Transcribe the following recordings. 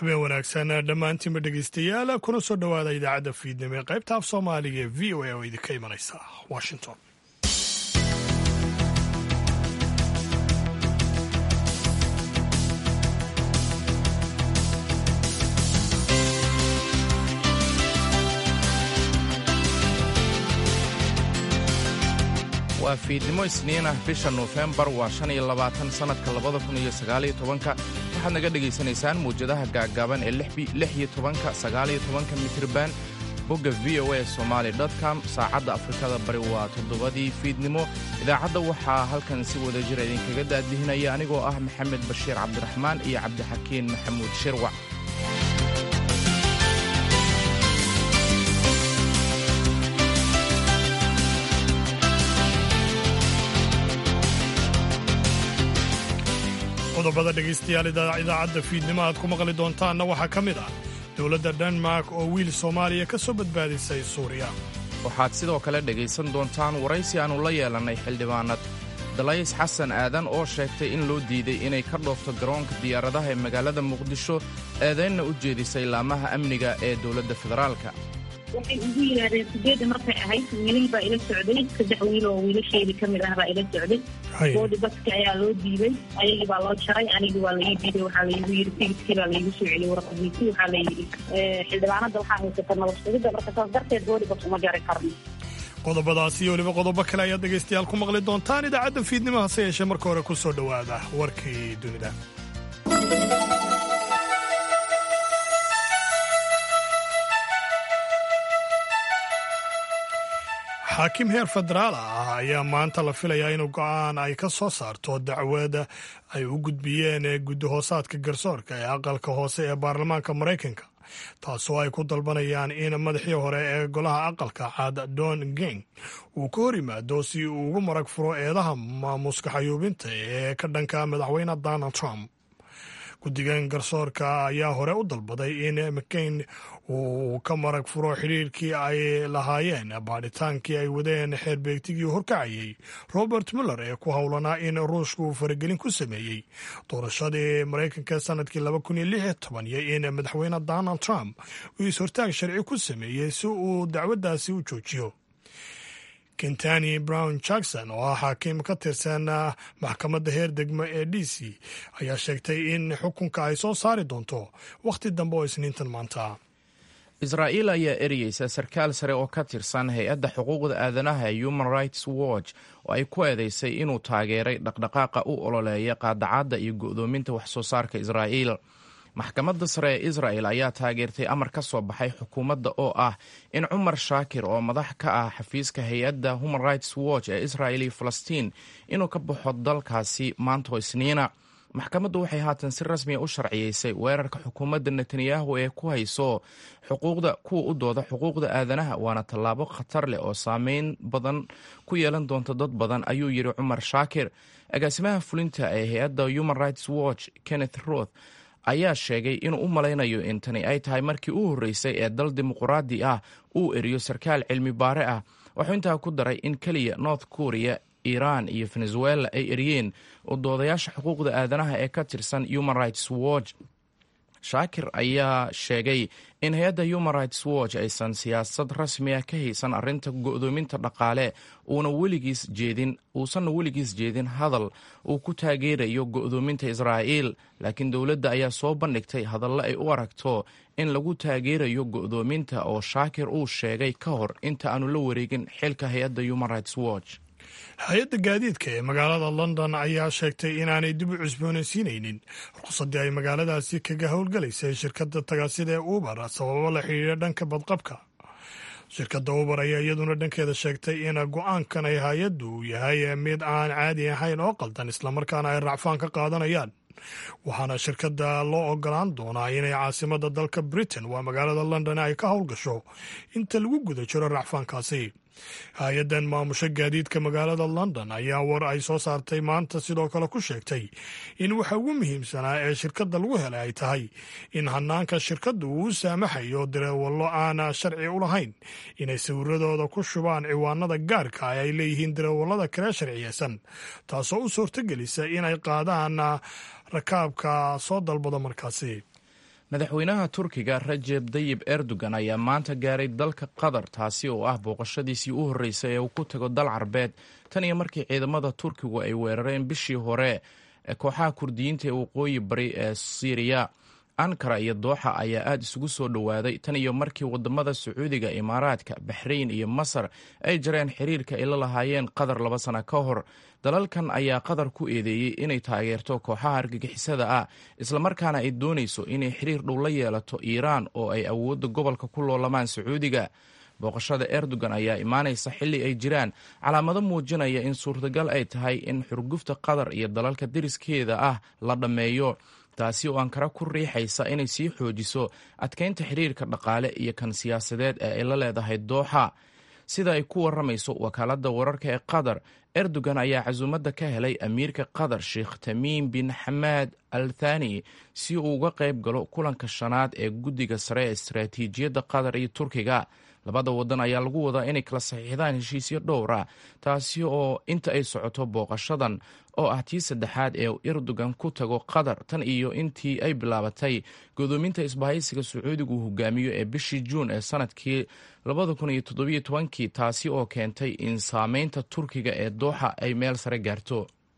habeen wanaagsan dhammaantiinba dhegaystayaal kuna soo dhowaada idaacadda fiidnimo ee qaybta af soomaaliga ee v o a oo idinka imanaysa washington waa fiidnimo isniin ah bisha nofembar waa shan iyo labaatan sannadka labada kun iyo sagaaliyo tobanka waxaad naga dhegaysanaysaan mawjadaha gaaggaaban ee lix iyo tobanka sagaaliyo tobanka mitriban bogga v o a somaali com saacadda afrikada bari waa toddobadii fiidnimo idaacadda waxaa halkan si wada jira idinkaga daadihinaya anigoo ah maxamed bashiir cabdiraxmaan iyo cabdixakiin maxamuud shirwac qodobada dhegaystayaal idaacadda fiidnimo aad ku maqli doontaanna waxaa ka mid ah dowladda denmark oo wiil soomaaliya ka soo badbaadisay suuriya waxaad sidoo kale dhegaysan doontaan waraysi aannu la yeelannay xildhibaanad dalays xasan aadan oo sheegtay in loo diiday inay ka dhoofto garoonka diyaaradaha ee magaalada muqdisho eedaynna u jeedisay laamaha amniga ee dowladda federaalka waxay igu yidhaahdeen sideedda markay ahayd wiilal baa ila socday saddex wiil oo wiilasheedii ka mid ah baa ila socday boodi baska ayaa loo diiday ayagii baa loo jaray anigii waa laii diiday waxaa laigu yidhi tigidkii baa laigu soo celiyey warqadiisii waxaa la yidhi xildhibaanada waxaa haysata nabad sugidda marka saas darteed boodi bas uma jari karno qodobadaasi iyo weliba qodobo kale ayaad dhegaystayaal ku maqli doontaan idaacadda fiidnimo hase yeeshee marka hore ku soo dhowaada warkii dunida xaakim heer federaal ah ayaa maanta la filayaa inuu go'aan ay ka soo saarto dacwada ay u gudbiyeen guddihoosaadka garsoorka ee aqalka hoose ee baarlamaanka maraykanka taasoo ay ku dalbanayaan in madaxii hore ee golaha aqalka cad don geng uu ka hor yimaado si uu ugu marag furo eedaha maamuuska xayuubinta ee ka dhanka madaxweyne donald trump guddigan garsoorka ayaa hore u dalbaday in mccain uu ka marag furo xidhiirkii ay lahaayeen baadhitaankii ay wadeen xeerbeegtigii horkacayey robert muller ee ku howlanaa in ruushka uu faragelin ku sameeyey doorashadii maraykanka sanadkii iyo in madaxweyne donald trump uu is-hortaag sharci ku sameeyey si uu dacwaddaasi u joojiyo kentani brown jackson oo ah xaakiim ka tirsan maxkamadda heer degmo ee d c ayaa sheegtay in xukunka ay soo saari doonto wakhti dambe oo isniintan maanta israa'iil ayaa ereyeysa sarkaal sare oo ka tirsan hay-adda xuquuqda aadanaha ee human rights watch oo ay ku eedeysay inuu taageeray dhaqdhaqaaqa u ololeeya qaadacadda iyo go'doominta wax soo saarka israa'iil maxkamadda sare ee israel ayaa taageertay amar ka soo baxay xukuumadda oo ah in cumar shaakir oo madax ka ah xafiiska hay-adda human rights watch ee israel iyo falastiin inuu ka baxo dalkaasi maantoo isniina maxkamaddu waxay haatan si rasmiya u sharciyeysay weerarka xukuumadda netanyahu ee ku hayso xuquuqda kuwa u dooda xuquuqda aadanaha waana tallaabo khatar leh oo saameyn badan ku yeelan doonta dad badan ayuu yidhi cumar shaakir agaasimaha fulinta ee hay-adda human rights watch kenneth roth ayaa sheegay inuu u malaynayo in tani ay tahay markii u horreysay ee dal dimuquraadi ah uu eriyo sarkaal cilmi baare ah wuxuu intaa ku daray in keliya north korea iiraan iyo venezuela ay eriyeen oo doodayaasha xuquuqda aadanaha ee ka tirsan human rights watch shaakir ayaa sheegay in hay-adda human rights watch aysan siyaasad rasmi ah ka haysan arrinta go'doominta dhaqaale uuna weligiis jeedin uusanna weligiis jeedin hadal uu ku taageerayo go'doominta israa'iil laakiin dowladda ayaa soo bandhigtay hadallo ay u aragto in lagu taageerayo go'doominta oo shaakir uu sheegay ka hor inta aanu la wareegin xilka hay-adda human rights watch hay-adda gaadiidka ee magaalada london ayaa sheegtay inaanay dib u cusboonaysiinaynin ruqsaddii ay magaaladaasi kaga howlgalaysay shirkadda tagaasida ee uber sababo la xidhiidha dhanka badqabka shirkadda uber ayaa iyaduna dhankeeda sheegtay in go-aankan ay hay-addu yahay mid aan caadi ahayn oo qaldan islamarkaana ay racfaan ka qaadanayaan waxaana shirkadda loo ogolaan doonaa inay caasimadda dalka britain waa magaalada london ay ka howlgasho inta lagu guda jiro racfaankaasi hay-addan maamusho gaadiidka magaalada london ayaa war ay soo saartay maanta sidoo kale ku sheegtay in waxa ugu muhiimsanaa ee shirkadda lagu helay ay tahay in hanaanka shirkaddu uu u saamaxayo dareewallo aana sharci u lahayn inay sawiradooda ku shubaan ciwaanada gaarka ah ay leeyihiin dareewallada kale sharciyeysan taasoo u suurtogelisa inay qaadaan rakaabka soo dalbada markaasi madaxweynaha turkiga rajeb dayib erdogan ayaa maanta gaaray dalka qatar taasi oo ah booqashadiisii u horreysay ee uu ku tago dal carbeed tan iyo markii ciidamada turkigu ay weerareen bishii hore kooxaha kurdiyiinta ee waqooyi bari ee siiriya ankara iyo dooxa ayaa aada isugu soo dhowaaday tan iyo markii wadamada sacuudiga imaaraadka baxrayn iyo masar ay jareen xiriirka ay la lahaayeen qatar laba sana ka hor dalalkan ayaa qatar ku eedeeyey inay taageerto kooxaha argagixisada ah islamarkaana ay doonayso inay xiriir dhow la yeelato iiraan oo ay awoodda gobolka ku loolamaan sacuudiga booqashada erdogan ayaa imaanaysa xilli ay jiraan calaamado muujinaya in suurtagal ay tahay in xurgufta qatar iyo dalalka deriskeeda ah la dhammeeyo taasi oo ankara ku riixaysa inay sii xoojiso adkeynta xiriirka dhaqaale iyo kan siyaasadeed ee ay la leedahay dooxa sida ay ku waramayso wakaaladda wararka ee qatar erdogan ayaa casuumadda ka helay amiirka qatar sheekh tamiim bin xamaad al thani si uu uga qayb galo kulanka shanaad ee guddiga sare ee istaraatiijiyadda qatar iyo turkiga labada wadan ayaa lagu wadaa inay kala saxiixdaan heshiisyo dhowra taasi oo inta ay socoto booqashadan oo ah tii saddexaad ee erdogan ku tago qatar tan iyo intii ay bilaabatay godoominta isbahaysiga sacuudigu uu hogaamiyo ee bishii juun ee sanadkii kii taasi oo keentay in saameynta turkiga ee dooxa ay meel sare gaarto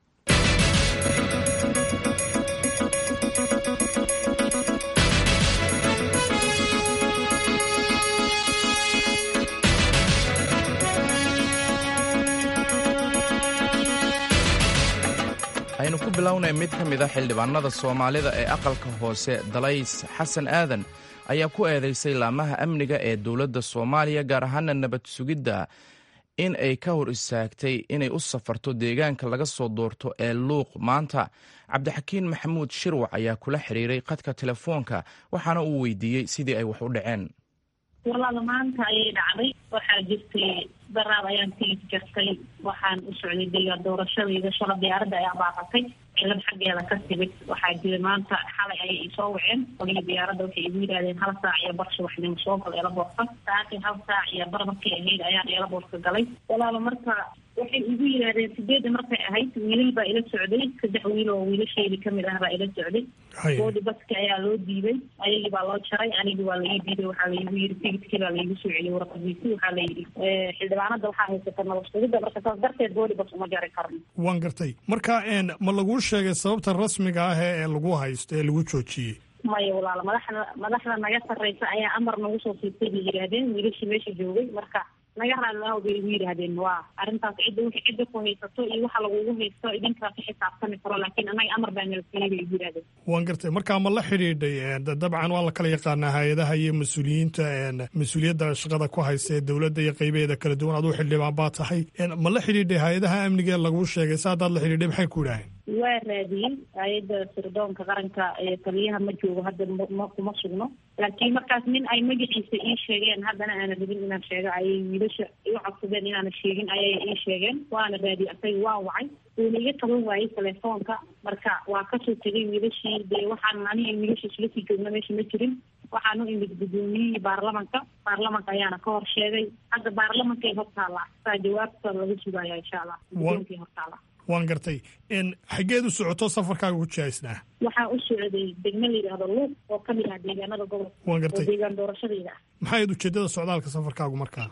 aynu ku bilownay mid ka mid a xildhibaanada soomaalida ee aqalka hoose dalays xasan aadan ayaa ku eedeysay laamaha amniga ee dowladda soomaaliya gaar ahaana nabad sugidda in ay ka hor istaagtay inay u safarto deegaanka laga soo doorto ee luuq maanta cabdixakiin maxamuud shirwac ayaa kula xiriiray khadka telefoonka waxaana uu weydiiyey sidii ay wax u dhaceen walaala maanta ayay dhacday waxaa jirtay daraad ayaan tigid jartay waxaan u socday deegaan doorashadayda shala diyaaradda ayaa baaqatay cilad xaggeeda ka timid waxaa jira maanta xalay ayay isoo waceen qoliga diyaaradda waxay igu yidhahdeen hal saac iyo bar subaxnimo soo gal eelaboorka saakin hal saac iyo bar markay ahayd ayaan eelaboorka galay walaala marka waxay igu yidhaahdeen sideedda markay ahayd wiilal baa ila socday saddex wiil oo wiilasheedii kamid ah baa ila socday boodi baska ayaa loo diiday ayagii baa loo jaray anigii waa laii diiday waxaa laigu yidhi tigidkii baa laigu soo celiyay warqadiisi waxaa layidhi xildhibaanada waxaa haysata nabad sugidda marka saas darteed boodi bas uma jari karno waan gartay marka ma laguu sheegay sababta rasmiga ah ee lagu haysto ee lagu joojiyey maya walaala madaxda madaxda naga sarreysa ayaa amar nagu soo siistay bay yidhaahdeen wiilashii meesha joogay marka naga raalilaho bay igu yidhaahdeen waa arrintaas cidda wixii cidda ku haysato iyo waxa lagugu haysto idinkaa ka xisaabtami karo laakiin annaga amar baa nala siiyey bay igu yidhahdeen waan gartay markaa ma la xidhiidhay dabcan waa la kala yaqaanaa hay-adaha iyo mas-uuliyiinta mas-uuliyadda shaqada ku haysta ee dowladda iyo qaybaheeda kala duwan aduu xildhibaan baa tahay ma la xidhiidhay hay-adaha amniga laguu sheegay sa haddaad la xidhiidhay maxay ku idhaaheen waa raadiyey hay-adda sirdoonka qaranka ee taliyaha ma joogo hadda ma kuma sugno laakiin markaas nin ay magaciisa ii sheegeen haddana aana rabin inaan sheego ayay wiilasha iu codsadeen inaana sheegin ayay ii sheegeen waana raadiyey asaga waa wacay wuuna iga taban waayey telefoonka marka waa kasoo tegay wiilashii dee waxaan aniga wiilasha isla sii joogna meesha ma jirin waxaan u imid guddoomiyihii baarlamanka baarlamanka ayaana ka hor sheegay hadda baarlamankay hortaala saa jawaabta laga sugaya insha allah guddoonkay hortaala waan gartay xaggeed u socoto safarkaaga ku jihaysnaa waxaa u socday degmo la yidhaahdo luuq oo ka mid ah deegaanada gobolka waan gartay oo deegaan doorashadayda ah maxay ujeedada socdaalka safarkaagu markaa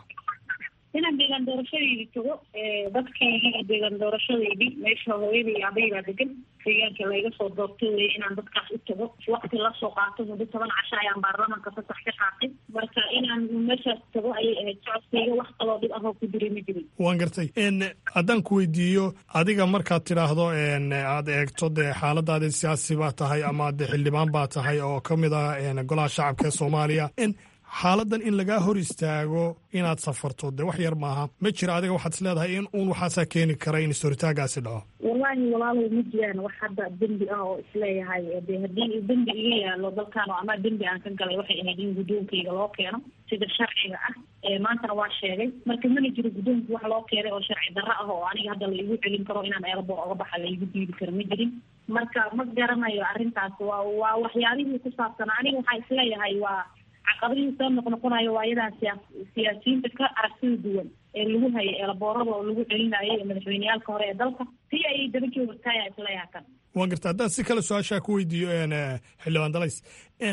inaan deegaan doorashadaydi tago dadkaygii deegaan doorashadaydii meesha hooyaday aabay baa degan deegaanka layga soo doortay wey inaan dadkaas u tago wakti lasoo qaato muddo toban casho ayaan baarlamanka fasax ka qaatay marka inaan meeshaas tago ayay ahayd socodkayga wax kaloo dhib ahoo ku jiray ma jirin waan gartay haddaan ku weydiiyo adiga markaad tidhaahdo aad eegto dee xaaladaadi siyaasi baa tahay ama de xildhibaan baa tahay oo ka mid ah golaha shacabka ee soomaaliya xaaladan in lagaa hor istaago inaad safarto dee wax yar maaha ma jira adiga waxaad is leedahay in uun waxaasaa keeni kara in istoritaagaasi dhaco wallaahi walaalow ma jiraan wax hadda dembi ah oo isleeyahay de haddii dembi iga yaalo dalkan oo ama dembi aan ka galay waxay ahayd in guddoonkayga loo keeno sida sharciga ah maantana waa sheegay marka mana jiro guddoonka wax loo keenay oo sharci darro ah oo aniga hadda la igu celin karo inaan eelboor oga baxa la igu diidi karo ma jirin marka ma garanayo arrintaas waa waa waxyaabihii ku saabsanaa aniga waxaa isleeyahay waa caqabadihii soo noqnoqonayo waa iyadaa siyaa siyaasiyiinta ka aragtida duwan ee lagu hayay eelaboorada oo lagu celinayay ee madaxweyneyaalka hore ee dalka si ayay daba joogtaaya isleeyaha kan waan garta haddaan si kale su-aashaa ku weydiiyo xildhibaan dalays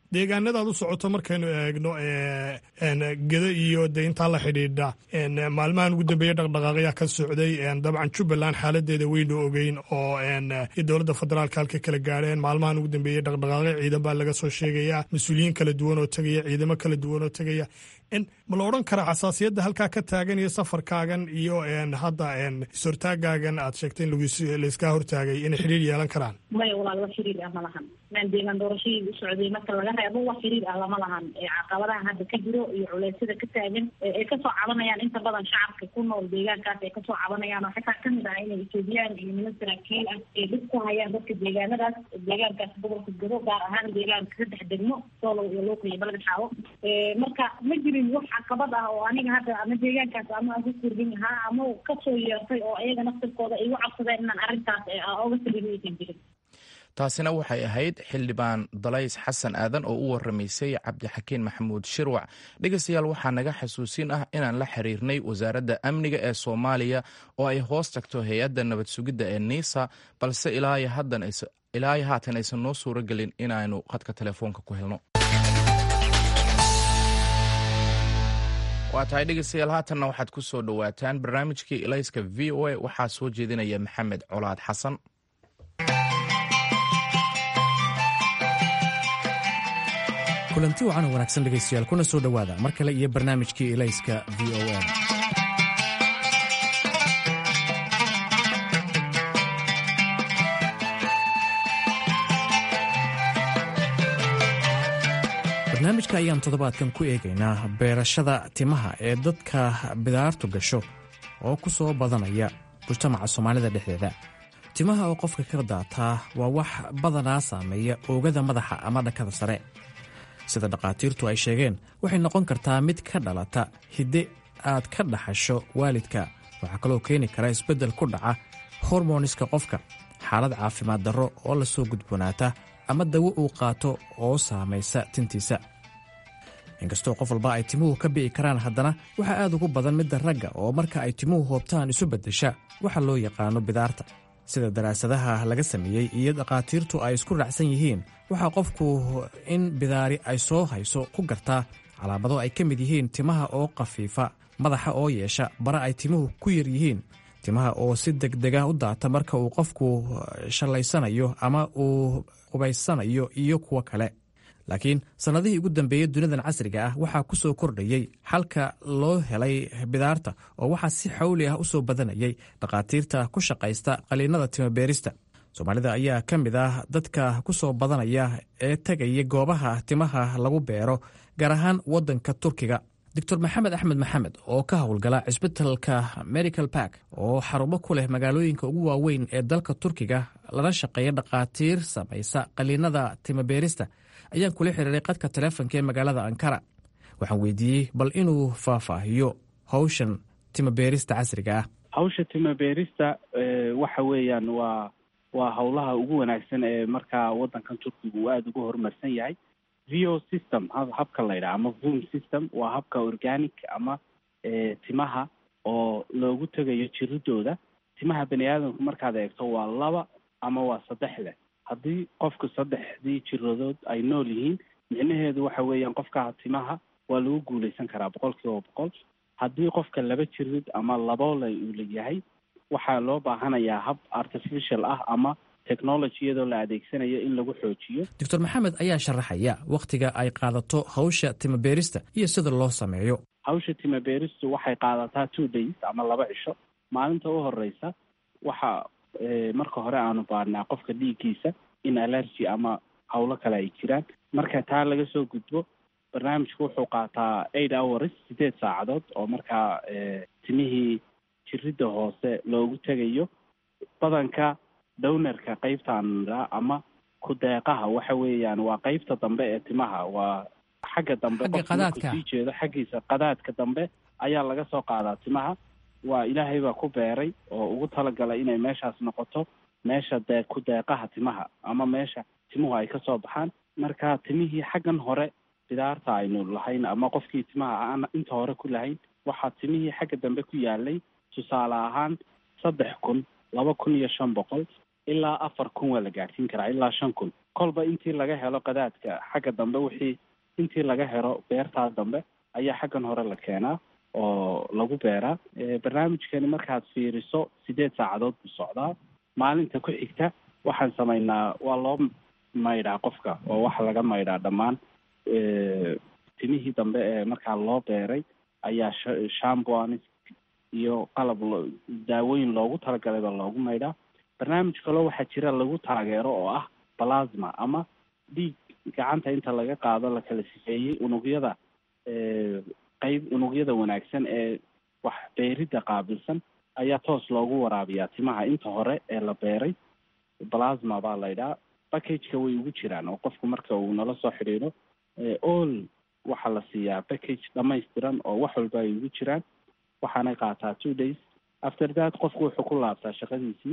deegaanadaad u socoto markaynu eegno geda iyo de intaa la xidhiidha maalmahan ugu dambeeya dhaqdhaqaaqyaa ka socday dabcan jubbaland xaaladeeda weynu ogeyn oo dowladda federaalka halka kala gaadheen maalmahan ugu dambeeyey dhaqdhaqaaqyo ciidan baa laga soo sheegayaa mas-uuliyiin kala duwan oo tegaya ciidamo kala duwan oo tegaya ma la odhan karaa xasaasiyadda halkaa ka taagan iyo safarkaagan iyo hadda is-hortaagaagan aad sheegtay in laiskaa hortaagay inay xidhiir yeelan karaan maya walaal wax xiriir ah ma lahan maan deegaan doorashadii u socday marka laga reebo wax xiriir ah lama lahan caqabadaha hadda ka jiro iyo culeysyada ka taagan ay kasoo cabanayaan inta badan shacabka ku nool deegaankaas ay kasoo cabanayaan oo xitaa kamid ah inay etoobiyaan iyo niman saraakiil ah ay dhib ku hayaan dadka deegaanadaas deegaankaas gobolka gado gaar ahaan deegaanka saddex degmo soolow iyo luuqa iyo balgad xaawo marka ma jirin wax caqabad ah oo aniga hadda ama deegaankaas ama aan ku kordhin lahaa ama kasoo yeertay oo iyaga naftirkooda ay u cabsadeen inaan arrintaas oga saliimaysan jirin taasina waxay ahayd xildhibaan dalays xasan aadan oo u waramaysay cabdixakiin maxamuud shirwac dhegeystayaal waxaa naga xasuusin ah inaan la xiriirnay wasaaradda amniga ee soomaaliya oo ay hoos tagto hay-adda nabad sugidda ee niisa balse ilaa haatan aysan noo suuro gelin inaanu khadka telefoonka ku helno waa tahay dhegeystayaal haatanna waxaad ku soo dhowaataan barnaamijkii ilayska v o a waxaa soo jeedinaya maxamed colaad xasan kulanti wacan oo wanaagsan dhegaystayaal kuna soo dhowaada mar kale iyo barnaamijkii ilayska v o a barnaamijka ayaan toddobaadkan ku eegaynaa beerashada timaha ee dadka bidaartu gasho oo ku soo badanaya mujtamaca soomaalida dhexdeeda timaha oo qofka ka daataa waa wax badanaa saameeya oogada madaxa ama dhankada sare sida dhakhaatiirtu ay sheegeen waxay noqon kartaa mid ka dhalata hidde aad ka dhaxasho waalidka waxaa kaloo keeni kara isbeddel ku dhaca hormoniska qofka xaalad caafimaad darro oo la soo gudboonaata ama dawo uu qaato oo saamaysa tintiisa inkastoo qof walba ay timuhu ka bi'i karaan haddana waxaa aad ugu badan midda ragga oo marka ay timuhu hoobtaan isu beddesha waxa loo yaqaano bidaarta sida daraasadaha laga sameeyey iyo dhakhaatiirtu ay isku raacsan yihiin waxaa qofku in bidaari ay soo hayso ku gartaa calaamado ay ka mid yihiin timaha oo khafiifa madaxa oo yeesha bara ay timuhu ku yar yihiin timaha oo si degdega u daata marka uu qofku shallaysanayo ama uu qubaysanayo iyo kuwo kale laakiin sannadihii ugu dambeeyey dunidan casriga ah waxaa ku soo kordhayey xalka loo helay bidaarta oo waxaa si xawli ah u soo badanayay dhakhaatiirta ku shaqaysta qaliinada timabeerista soomaalida ayaa ka mid ah dadka ku soo badanaya ee tegaya goobaha timaha lagu beero gaar ahaan waddanka turkiga doctor maxamed axmed maxamed oo ka howlgala cisbitalka medical bark oo xarumo ku leh magaalooyinka ugu waaweyn ee dalka turkiga lana shaqeeya dhakhaatiir samaysa qaliinada timabeerista ayaan kula xiriiray qadka taleefonka ee magaalada ankara waxaan weydiiyey bal inuu faahfaahiyo hawshan timabeerista casriga ah hawsha timabeerista waxa weeyaan waa waa howlaha ugu wanaagsan ee markaa waddankan turkiga uu aada ugu horumarsan yahay vo system habka la ydhaha ama vom system waa habka organic ama timaha oo loogu tegayo jiridooda timaha bani aadamku markaad eegto waa laba ama waa saddex leh haddii qofku saddexdii jiradood ay nool yihiin micnaheedu waxa weeyaan qofka timaha waa lagu guuleysan karaa boqol kiiba boqol haddii qofka laba jirid ama laboole uu leeyahay waxaa loo baahanayaa hab artificial ah ama technology iyadoo la adeegsanayo in lagu xoojiyo doctor maxamed ayaa sharaxaya wakhtiga ay qaadato hawsha timabeerista iyo sida loo sameeyo hawsha timabeeristu waxay qaadataa two days ama laba cisho maalinta u horeysa waxa marka hore aanu baadhnaa qofka dhiiggiisa in allergy ama hawlo kale ay jiraan marka taa laga soo gudbo barnaamijku wuxuu qaataa eight hours sideed saacadood oo markaa timihii jiridda hoose loogu tegayo badanka downerka qeybtaan daa ama ku-deeqaha waxa weeyaan waa qeybta dambe ee timaha waa xagga dambe qofka sii jeedo xaggiisa qadaadka dambe ayaa laga soo qaadaa timaha waa ilaahay baa ku beeray oo ugu talagalay inay meeshaas noqoto meesha dee ku-deeqaha timaha ama meesha timuhu ay ka soo baxaan marka timihii xaggan hore bidaarta aynu lahayn ama qofkii timaha aan inta hore ku lahayn waxaa timihii xagga dambe ku yaalay tusaale ahaan saddex kun laba kun iyo shan boqol ilaa afar kun waa la gaadhsiin karaa ilaa shan kun kolba intii laga helo qadaadka xagga dambe wixii intii laga helo beertaa dambe ayaa xaggan hore la keenaa oo lagu beeraa barnaamijkani markaad fiiriso sideed saacadood buu socdaa maalinta ku xigta waxaan samaynaa waa loo maydhaa qofka oo waxa laga maydhaa dhammaan timihii dambe ee markaa loo beeray ayaa shamboanis iyo qalab daawooyin loogu talagalayba loogu maydhaa barnaamij kaloo waxaa jira lagu taageero oo ah plasma ama dhiig gacanta inta laga qaado la kala sifeeyey unugyada qeyb unugyada wanaagsan ee wax beeridda qaabilsan ayaa toos loogu waraabiyaa timaha inta hore ee la beeray plasma baa laydhaa packageka way ugu jiraan oo qofku marka uu nala soo xidhiidho all waxaa la siiyaa package dhamaystiran oo wax walba ay ugu jiraan waxaanay qaataa two days after that qofku wuxuu ku laabtaa shaqadiisii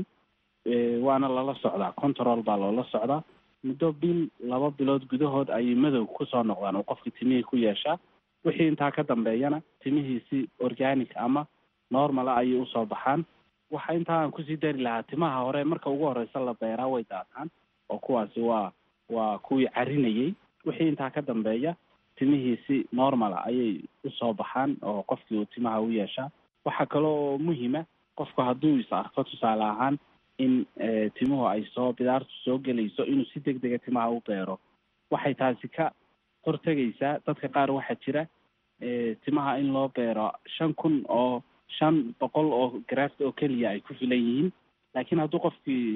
waana lala socdaa control baa loola socdaa muddo bil laba bilood gudahood ayay madow kusoo noqdaan oo qofka timihii ku yeeshaa wixii intaa ka dambeeyana timihiisi organic ama normala ayay usoo baxaan waxa intaa aan kusii dari lahaa timaha hore marka ugu horeysa la beeraa way daataan oo kuwaasi waa waa kuwii carinayay wixii intaa ka dambeeya timihiisi normala ayay usoo baxaan oo qofkii uu timaha u yeeshaa waxaa kale oo muhima qofku hadduu is arko tusaale ahaan in timuhu ay soo bidaartu soo gelayso inuu si deg dega timaha u beero waxay taasi ka hortegaysaa dadka qaar waxaa jira timaha in loo beero shan kun oo shan boqol oo graft oo keliya ay ku filan yihiin laakiin hadduu qofkii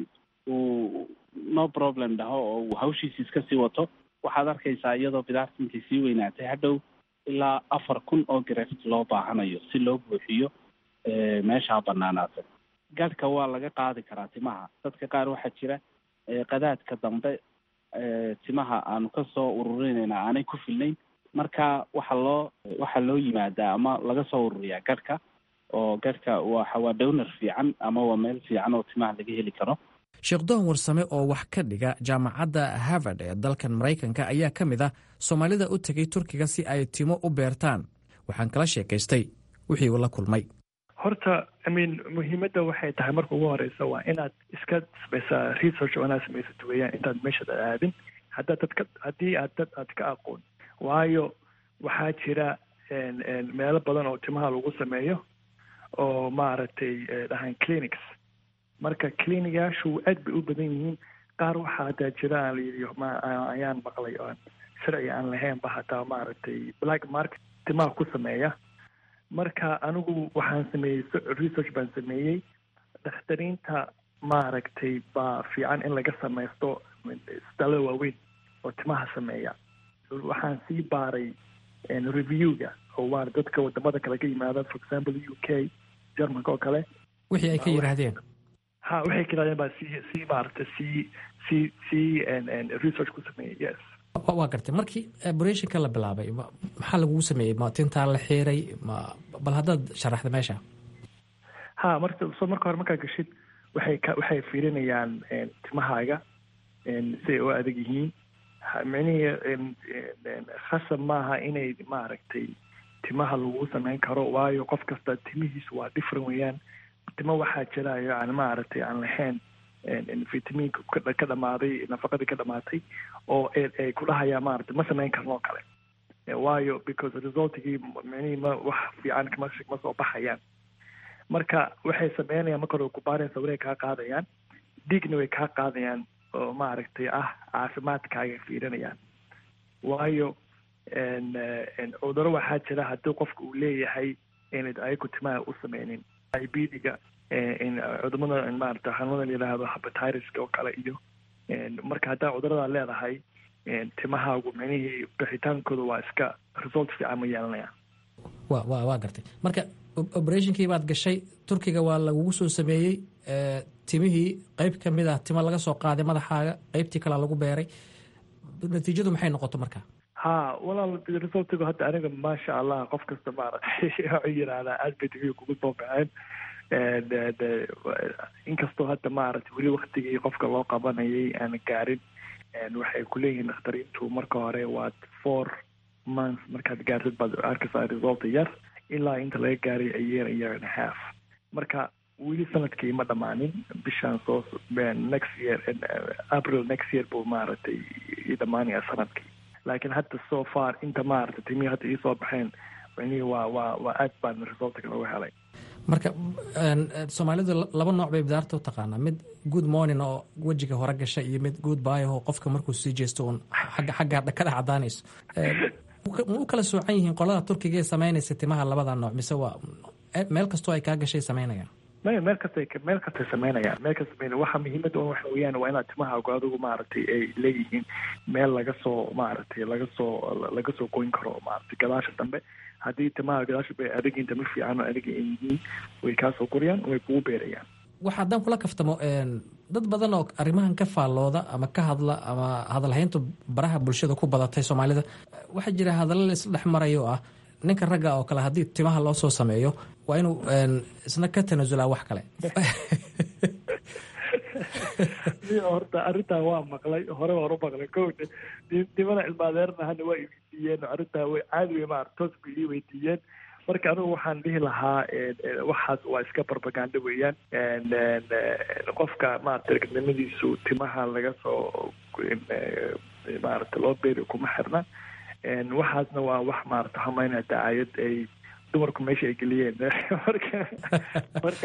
uu no problem dhaho oo uu hawshiisi iska sii wato waxaad arkaysaa iyadoo bidaarta intay sii weynaatay hadhow ilaa afar kun oo graft loo baahanayo si loo buuxiyo meeshaa banaanaatay gadhka waa laga qaadi karaa timaha dadka qaar waxaa jira qadaadka dambe timaha aanu kasoo ururinayna aanay ku filnayn marka waxa loo waxaa loo yimaadaa ama laga soo ururiyaa gadhka oo gadhka waxa waa downar fiican ama waa meel fiican oo timaha laga heli karo sheekh doon warsame oo wax ka dhiga jaamacadda harvard ee dalkan maraykanka ayaa ka mid ah soomaalida u tegay turkiga si ay timo u beertaan waxaan kala sheekaystay wixii uu la kulmay horta imean muhiimadda waxay tahay marka ugu horeysa waa inaad iska samaysaa research oo inaad samaysat weeyaan intaad meeshaad aadin haddaad dad ka haddii aad dad aad ka aqoon waayo waxaa jira meelo badan oo timaha lagu sameeyo oo maaragtay dhahaan clinics marka clinigaashu aad bay u badan yihiin qaar waxaa hataa jira aan layidhi ma ayaan maqlay oo sharci aan lahaynba hataa maaragtay black market timaha ku sameeya marka anigu waxaan sameeyey research baan sameeyey dakhtariinta maaragtay baa fiican in laga samaysto isbitaalada waaweyn oo timaha sameeya waxaan sii baaray reviewga oo waa dadka wadamada kale ka yimaada for example u k germanka oo kale wixii ay ka yidhaahdeen ha waxay ka yidhahdeen baa sii sii maaragtay sii sii sii research ku sameeyey yes waa gartay markii operationka la bilaabay maxaa lagugu sameeyey ma tintaa la xiiray ma bal haddaad sharaxda meesha ha marka so marka hore markaa gashid waxay ka waxay fiirinayaan timahaaga si ay u adag yihiin micnihii khasab maaha inay maaragtay timaha lagu sameyn karo waayo qof kasta timihiisu waa different weeyaan timo waxaa jira yani maaragtay aan lahayn vitamiinka ka dhamaaday nafaqadii ka dhamaatay oo ay kudhahayaa maarata ma samayn karno oo kale waayo because resultigii micnihii ma wax fiican kama ma soo baxayaan marka waxay sameynayaan marka hore kubaareen sawirey kaa qaadayaan dhiigna way kaa qaadayaan oo maaragtay ah caafimaadkaaga fiirinayaan waayo cuduro waxaa jira haddii qofka uu leeyahay inayd ayagu timaha u sameynin ibdiga cudumada maarata xanuunada la yidhaahdo habatireska oo kale iyo marka haddaa cuduradaa leedahay timahaagu micnihii bixitaankooda waa iska result fiican ma yeelanayaan wa wa waa gartay marka operationkii baad gashay turkiga waa lagugu soo sameeyey timihii qeyb ka mid ah timo laga soo qaaday madaxaaga qeybtii kalea lagu beeray natiijadu maxay noqoto marka ha walaal resultigu hadda aniga maasha allah qof kasta maaragtay waxuu yidhaahdaa aad bay timihii kugu soo baxeen inkastoo hadda maaragtay weli waktigii qofka loo qabanayay aan gaarin waxay kuleeyihiin dakhtariintu marka hore waa four months markaad gaartid baad arkaysaa result yar ilaa inta laga gaaray a year a year and a half marka weli sanadkii ma dhammaanin bishaan soo next year april next year buu maaragtay ii dhammaanaya sanadkii laakiin hadda so far inta maaragtay timihii hadda iisoo baxeen micnihii waa waa waa aad baan resultka looga helay marka soomaalidu laba nooc bay bidaarta u taqaanaa mid good morning oo wejiga hore gasha iyo mid good baayaho qofka markuu sii jeesto uun xagga xagga ka dhex cadaanayso ma u kala soocan yihiin qolada turkiga ee samaynaysa timaha labada nooc mise waa meel kastoo ay kaa gashay samaynayaan maya meel kastay meel kastay samaynayaan meel kasta samaynaya waxa muhiimadda waxa weeyaan waa inaad timahaagu adigu maaragtay ay leeyihiin meel laga soo maaragtay laga soo laga soo goyn karo maaragtay gadaasha dambe haddii timaha gadaasha bay adag intama fiican oo adag ay yihiin way kaasoo koriyaan way kugu beerayaan waxa haddaan kula kaftamo dad badan oo arrimahan ka faallooda ama ka hadla ama hadalhayntu baraha bulshada ku badatay soomaalida waxaa jira hadalla la isla dhex marayo oo ah ninka ragga oo kale haddii timaha loo soo sameeyo waa inuu isna ka tanasulaa wax kale horta arrintaa waa maqlay hore waan u maqlay ko nimada cilmaadeerna hana waa iweydiiyeen arrintaa way caadi wey maarata toos bay ii weydiiyeen marka anigu waxaan dhihi lahaa waxaas waa iska barbaganda weeyaan qofka maarata ragnimadiisu timaha laga soo maarata loo beeri kuma xirna waxaasna waa wax maarata hamaynaya dacaayad ay dumarku meesha ay geliyeen marka marka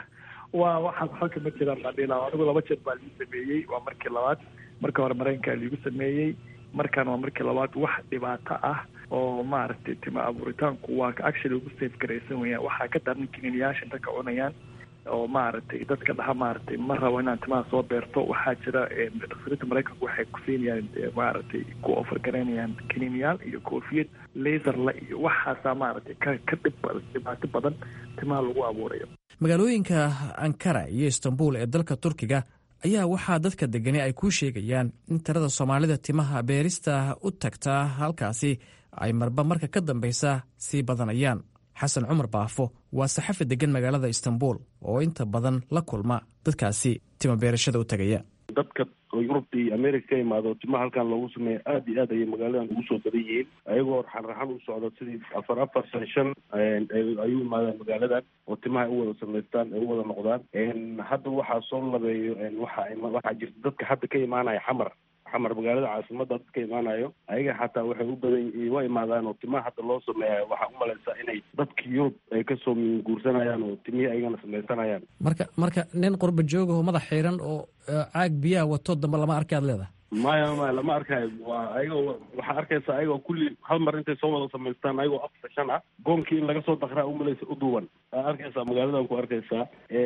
waa waxaas xalka ma jiraan baan dhihi lahaa anigu laba jeer baa ligu sameeyey waa markii labaad marka hore maraykankaa liigu sameeyey markaan waa markii labaad wax dhibaato ah oo maaragtay tima abuuritaanku waa actually ugu safe garaysan weyaan waxaa ka daran kiniiniyaasha inta ka cunayaan oo maaragtay dadka dhaha maaragtay ma rabo inaan timaha soo beerto waxaa jira dhakhtarinta maraykanku waxay ku siinayaan maaragtay ku ofar garaynayaan kiniiniyaal iyo koofiyad laserla iyo waxaasaa maaragtay ka ka dhib dhibaato badan timaha lagu abuurayo magaalooyinka ankara iyo istanbul ee dalka turkiga ayaa waxaa dadka degani ay kuu sheegayaan in tirada soomaalida timaha beerista u tagtaa halkaasi ay marba marka ka dambaysa sii badanayaan xasan cumar baafo waa saxafi degan magaalada istanbul oo inta badan la kulma dadkaasi tima beerashada u tagaya dadka yurubta iyo america ka imaado timaha halkan loogu sameeya aada iyo aad ayay magaaladan ugu soo badan yihiin ayagoo raxan raxan u socdo sidii afar afar shan shan ayuu imaadaan magaaladan oo timaha ay u wada samaystaan ay u wada noqdaan hadda waxaa soo labeeyo waxa waxaa jirta dadka hadda ka imaanaya xamar xamar magaalada caasimada dadka imaanayo ayaga xataa waxay u badan wa imaadaan oo timaha hadda loo sameeyayo waxaa umalaysaa inay dadka yurub ay kasoo guursanayaan oo timihii ayagana samaysanayaan marka marka nin qurba joogaho madax xiiran oo caag biyaha wato dambe lama arki aad leedahay maya maya lama arkayo waa ayagoo waxaa arkaysa ayagoo kulli hal mar intay soo wada samaystaan ayagoo afar shan ah goonkii in laga soo dakraa umalaysa uduwan aa arkaysaa magaaladan ku arkaysaa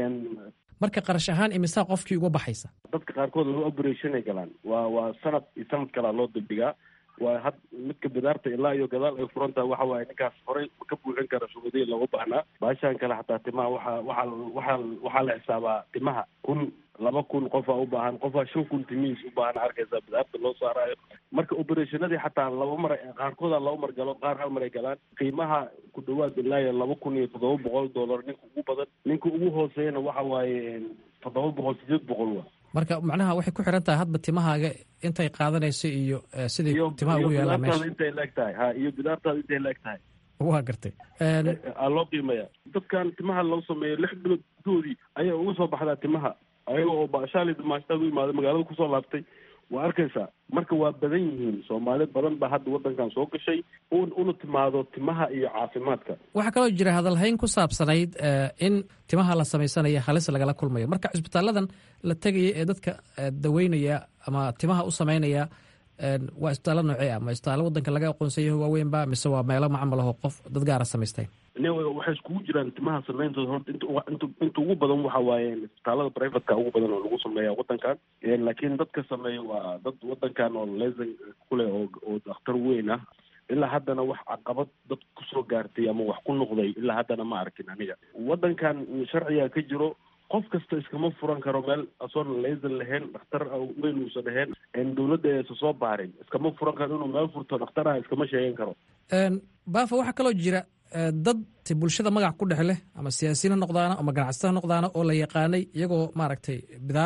marka qarash ahaan imisaa qofkii uga baxaysa dadka qaarkood loo operationay galaan waa waa sanad iyo sanad kalaa loo dibdhigaa waa had midka bidaarta ilaa iyo gadaal ay furantaha waxa waaye ninkaas horey ka buuxin kara shuruudihii looga baahnaa baashaan kale xataa timaha waxaa waxaa waxaa waxaa la xisaabaa timaha kun laba kun qofaa u baahan qofaa shan kun timihiis u baahan arkaysaa bidaarta loo saaraayo marka operationadii xataa laba mar qaarkooda laba mar galo qaar hal mar ay galaan qiimaha ku dhawaad ilaayo laba kun iyo toddoba boqol dollar ninka ugu badan ninka ugu hooseeyana waxa waaye toddoba boqol sideed boqol wa marka macnaha waxay ku xiran tahay hadba timahaaga intay qaadanayso iyo sidii timaha ugu yaalaa meesha intay laeg tahay ha iyo bidaartaada intay laeg tahay waa gartay aa loo qiimaya dadkan timaha loo sameeyo lix bilood gudoodii ayaa uga soo baxdaa timaha ayaga oo baashaali damaashtaad u imaada magaalada kusoo laabtay waa arkaysaa marka waa badan yihiin soomaali badan baa hadda waddankan soo gashay un una timaado timaha iyo caafimaadka waxaa kaloo jira hadalhayn ku saabsanayd in timaha la samaysanayo halis lagala kulmayo marka cisbitaaladan la tegaya ee dadka daweynaya ama timaha u samaynaya waa isbitaallo noocee ah ma isbitaallo waddanka laga aqoonsanyaho waaweynba mise waa meelo macamalaho qof dad gaara samaysteen waxay iskugu jiraan timaha sameyntooda horta int inta ugu badan waxa waaye isbitaalada privateka ugu badan oo lagu sameeya waddankan laakiin dadka sameeya waa dad waddankan oo lesan kuleh oo oo dakhtar weyn ah ilaa haddana wax caqabad dad kusoo gaartay ama wax ku noqday ilaa haddana ma arkin aniga waddankan sharciga ka jiro qof kasta iskama furan karo meel asoon lesan lahayn dhakhtar weyn uusan ahayn dawladda aysa soo baarin iskama furan karo inuu meel furto dhakhtaraha iskama sheegan karo baafa waxaa kaloo jira dad bulshada magac ku dhex leh ama siyaasiyiin ha noqdaana ama ganacsato ha noqdaana oo la yaqaanay iyagoo maaragtay bidaar leh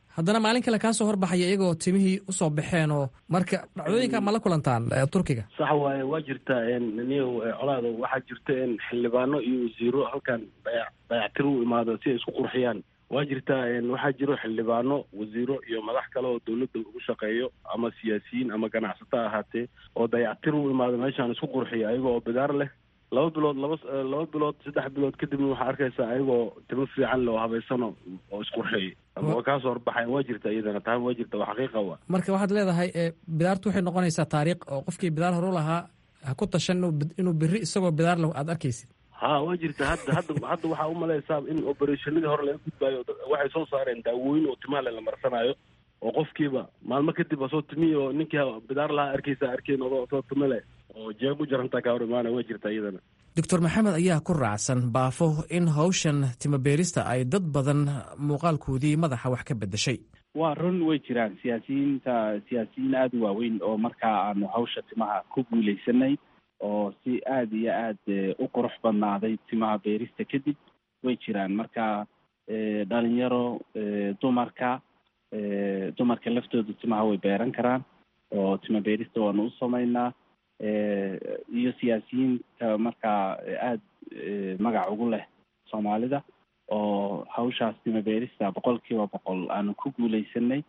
haddana maalin kale kaa soo horbaxaya iyagoo timihii usoo baxeen oo marka dhacdooyinka ma la kulantaan turkiga sax waaye waa jirtaa niyow colaado waxaa jirta in xildhibaano iyo wasiiro halkan dayac dayactir u imaado si ay isku qurxiyaan waa jirtaa waxaa jiro xildhibaano wasiiro iyo madax kale oo dawladda ugu shaqeeyo ama siyaasiyiin ama ganacsato ahaatee oo dayactir u imaado meeshaan isku qurxiya ayaga oo bidaar leh laba bilood laba laba bilood saddex bilood kadibna waxaa arkaysaa ayagoo timo fiican leh oo habaysano oo isqurxeeyay ama waa kaasoo horbaxayan waa jirta iyadana taa waa jirta waa xaqiiqa wa marka waxaad leedahay bidaartu waxay noqonaysaa taariikh oo qofkii bidaar horu lahaa ha ku tashan inuu beri isagoo bidaar leh aad arkaysid ha waa jirta hadda hadda hadda waxaa umalaysaa in operationadii hore laga gudbaayo waxay soo saareen daawooyin oo timaha le la marsanaayo oo qofkiiba maalmo kadib asoo timihi oo ninkii bidaar lahaa arkaysa arkeen oo asoo timo leh oo jeeb u jarantaa kaa hor imaana waa jirta iyadana doctor maxamed ayaa ku raacsan baafo in hawshan timabeerista ay dad badan muuqaalkoodii madaxa wax ka bedeshay waa run way jiraan siyaasiyiinta siyaasiyiin aada u waaweyn oo markaa aanu hawsha timaha ku guuleysanay oo si aada iyo aad u qurux badnaaday timaha beerista kadib way jiraan marka dhalinyaro dumarka dumarka laftooda timaha way beeran karaan oo tima beerista waanu u sameynaa iyo siyaasiyiinta markaa aada magac ugu leh soomaalida oo hawshaas tima beerista boqol kiiba boqol aanu ku guuleysanay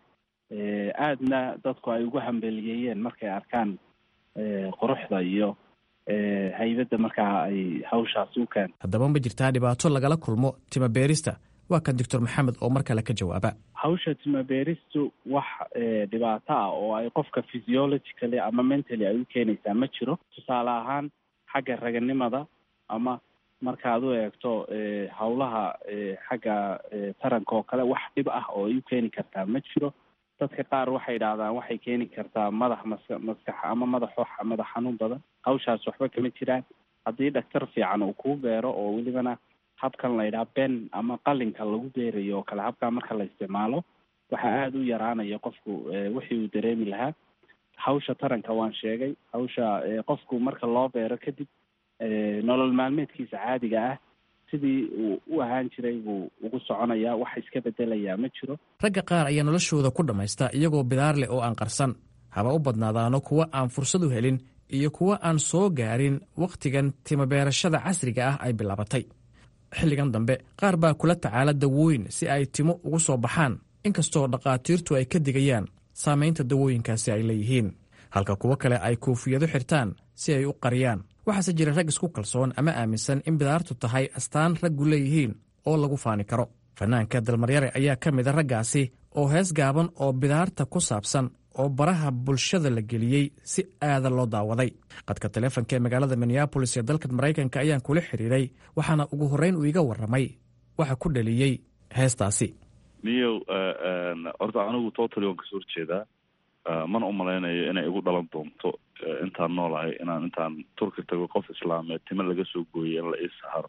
aadna dadku ay ugu hambeliyeeyeen markay arkaan quruxda iyo haybadda markaa ay hawshaas u keento haddaba ma jirtaa dhibaato lagala kulmo tima beerista waa kan doctor maxamed oo mar kale ka jawaaba hawsha tima beeristu wax dhibaato ah oo ay qofka physiologically ama mentally ay u keenaysaa ma jiro tusaale ahaan xagga raganimada ama markaad u eegto hawlaha xagga taranka oo kale wax dhib ah oo ay u keeni kartaa ma jiro dadka qaar waxay idhaahdaan waxay keeni kartaa madax maska maskax ama madaxo madax xanuun badan hawshaas waxba kama jiraan haddii dhaktar fiican uu kuu beero oo welibana habkan la yidhaha ben ama qalinka lagu beerayo oo kale habkaa marka la isticmaalo waxaa aada u yaraanaya qofku wixii uu dareemi lahaa hawsha taranka waan sheegay hawsha qofku marka loo beero kadib nolol maalmeedkiisa caadiga ah sidii uu u ahaan jiray buu ugu soconayaa wax iska bedelayaa ma jiro ragga qaar ayaa noloshooda ku dhammaysta iyagoo bidaar leh oo aan qarsan haba u badnaadaano kuwa aan fursad u helin iyo kuwa aan soo gaarin wakhtigan timabeerashada casriga ah ay bilaabatay xilligan dambe qaar baa kula tacaala dawooyin si ay timo ugu soo baxaan inkastoo dhakhaatiirtu ay ka digayaan saamaynta dawooyinkaasi ay leeyihiin halka kuwo kale ay koofiyado xirtaan si ay u qariyaan waxaase jira rag isku kalsoon ama aaminsan in bidaartu tahay astaan raggu leeyihiin oo lagu faani karo fanaanka dalmaryare ayaa ka mid a raggaasi oo hees gaaban oo bidaarta ku saabsan oo baraha bulshada la geliyey si aada loo daawaday qadka taleefonka ee magaalada minneabolis ee dalka maraykanka ayaan kula xiriiray waxaana ugu horreyn uu iga warramay waxa ku dhaliyey heestaasi niyow horta anigu totally waan kasoo horjeedaa mana u malaynayo inay igu dhalan doonto intaan noolahay inaan intaan turki tago qof islaameed tima laga soo gooyay in la ii saharo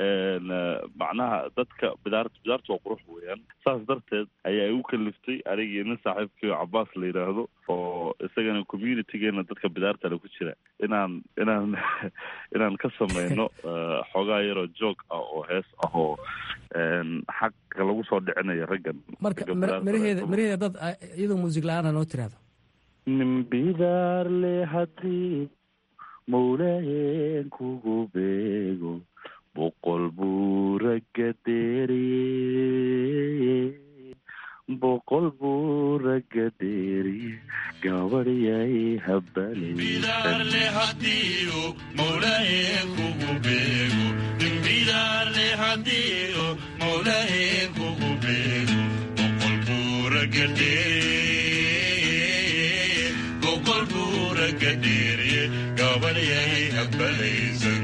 macnaha dadka bidaart bidaarta waa qurux weeyaan saas darteed ayaa igu kaliftay anigii nin saaxiibkii cabaas la yidhaahdo oo isagana communitygeena dadka bidaartale ku jira inaan inaan inaan ka sameyno xoogaa yaroo joog ah oo hees ah oo xaqa lagu soo dhicinayo raggan marka miraheeda miraheeda dad iyadoo muusig la-aana noo tiraahdo nin bidaar le haddii mawlayen kugu beego boqol buu ragga deeriye boqol buu ragga deeriye gabadhyay habbalaysan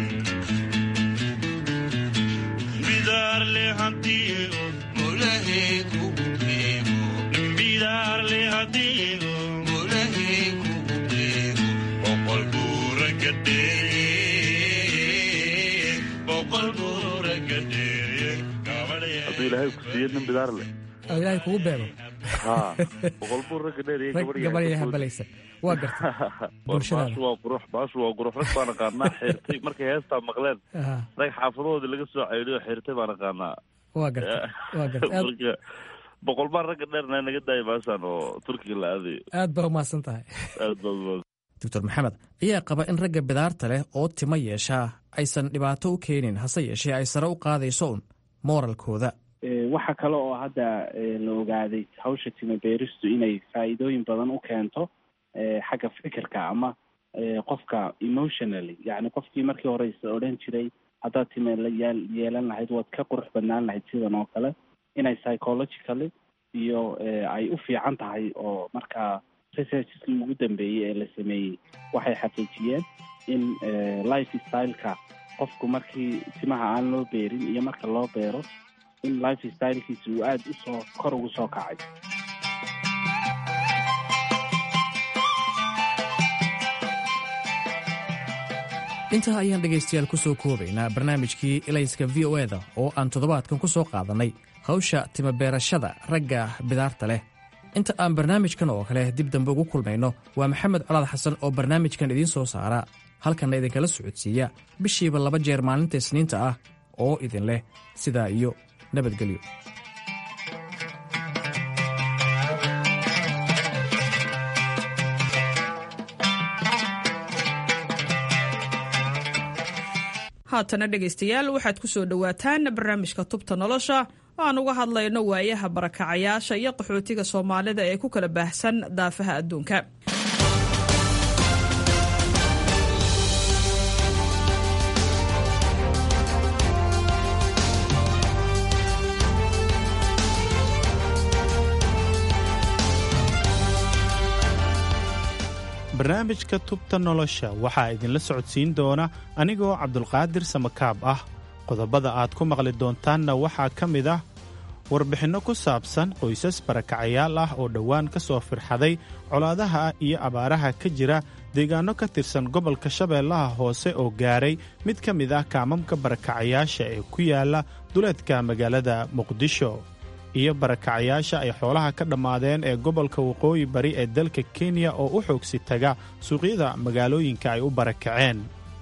hadduu ilaahay ku siiyo nin bidaar leh oo ilaahay kugu beego ha boqol buu ragga dheeriye gabadhya habalaysan waa garta bulshadaada baashu waa qurux baashu waa qurux rag baan aqaanaa xirtay markay heestaa maqleen rag xaafadoodii laga soo ceydiyo xirtay baan aqaanaa waa garta waa garta aad marka boqol baan ragga dheerna naga daaya baashaan oo turkiga la aadayo aad baa umahadsan tahay aad baa doctor maxamed ayaa qaba in ragga bidaarta leh oo timo yeeshaa aysan dhibaato u keenin hase yeeshee ay sare u qaadayso un mooralkooda waxaa kale oo hadda la ogaaday hawsha timo beeristu inay faa'iidooyin badan u keento xagga fikirka ama qofka emotionally yacni qofkii markii hore is odhan jiray haddaad time layaal yeelan lahayd waad ka qurux badnaan lahayd sidan oo kale inay psychologically iyo ay u fiican tahay oo markaa researcheskii ugu dambeeyey ee la sameeyey waxay xaqiijiyeen in life styleka qofku markii timaha aan loo beerin iyo marka loo beero in life stylekiisa uu aada usoo kor ugu soo kacay intaa ayaan dhegaystayaal ku soo koobaynaa barnaamijkii ilayska v o eda oo aan toddobaadkan ku soo qaadannay hawsha timabeerashada ragga bidaarta leh inta aan barnaamijkan oo kale dib dambe ugu kulmayno waa maxamed colaad xasan oo barnaamijkan idiin soo saara halkanna idinkala socodsiiya bishiiba laba jeer maalinta isniinta ah oo idin leh sidaa iyo nabadgelyo haatana dhegaystayaal waxaad ku soo dhowaataan barnaamijka tubta nolosha oo aan uga hadlayno waayaha barakacayaasha iyo qaxootiga soomaalida ee ku kala baahsan daafaha adduunka barnaamijka tubta nolosha waxaa idinla socodsiin doona anigoo cabdulqaadir samakaab ah qodobada aad ku maqli doontaanna waxaa ka mid ah warbixinno ku saabsan qoysas barakacayaal ah oo dhowaan ka soo firxaday colaadaha iyo abaaraha ka jira deegaanno ka tirsan gobolka shabeellaha hoose oo gaaray mid ka mid ah kaamamka barakacayaasha ee ku yaala duleedka magaalada muqdisho iyo barakacayaasha ay xoolaha ka dhammaadeen ee gobolka waqooyi bari ee dalka kenya oo u xoogsi taga suuqyada magaalooyinka ay u barakaceen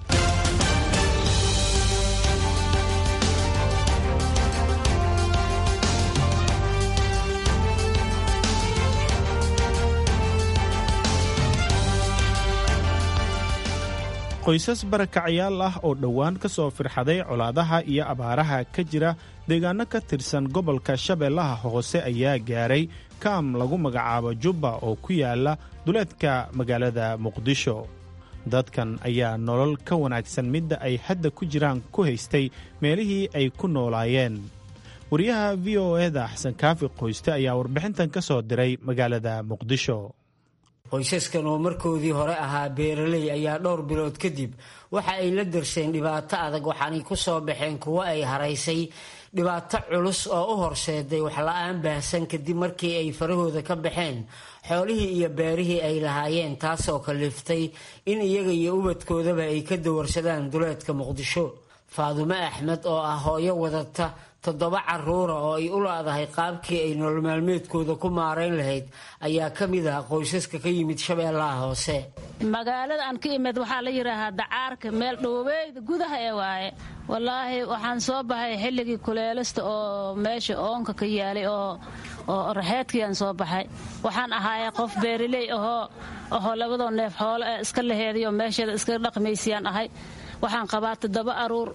qoysas barakacayaal ah oo dhowaan ka soo firxaday colaadaha iyo abaaraha ka jira deegaanno ka tirsan gobolka shabeellaha hoose ayaa gaaray kaam lagu magacaabo jubba oo ku yaala duleedka magaalada muqdisho dadkan ayaa nolol ka wanaagsan midda ay hadda ku jiraan ku haystay meelihii ay ku noolaayeen wariyaha v o eda xasan kaafi qoyste ayaa warbixintan ka soo diray magaalada muqdisho qoysaskan oo markoodii hore ahaa beeraley ayaa dhowr bilood kadib waxa ay la darseen dhibaato adag waxaanay ku soo baxeen kuwo ay haraysay dhibaato culus oo u horseeday waxla-aan baahsan kadib markii ay farahooda ka baxeen xoolihii iyo beerihii ay lahaayeen taasoo kaliftay in iyaga iyo ubadkoodaba ay ka dawarsadaan duleedka muqdisho faadumo axmed oo ah hooyo wadata toddoba caruura oo ay u laadahay qaabkii ay nolol maalmeedkooda ku maarayn lahayd ayaa ka mid ah qoysaska ka yimid shabeellaha hoose magaalada aan ka imid waxaa la yidhaahaa dacaarka meel dhoweyda gudaha ee waaye wallaahi waxaan soo baxay xilligii kuleelista oo meesha oonka ka yaalay oo oo raxeedkiiaan soo baxay waxaan ahaayay qof beeriley ahoo ahoo labadoo neef xoolo ee iska laheedayo meesheeda iska dhaqmaysiyaan ahay waxaan qabaa toddoba aruur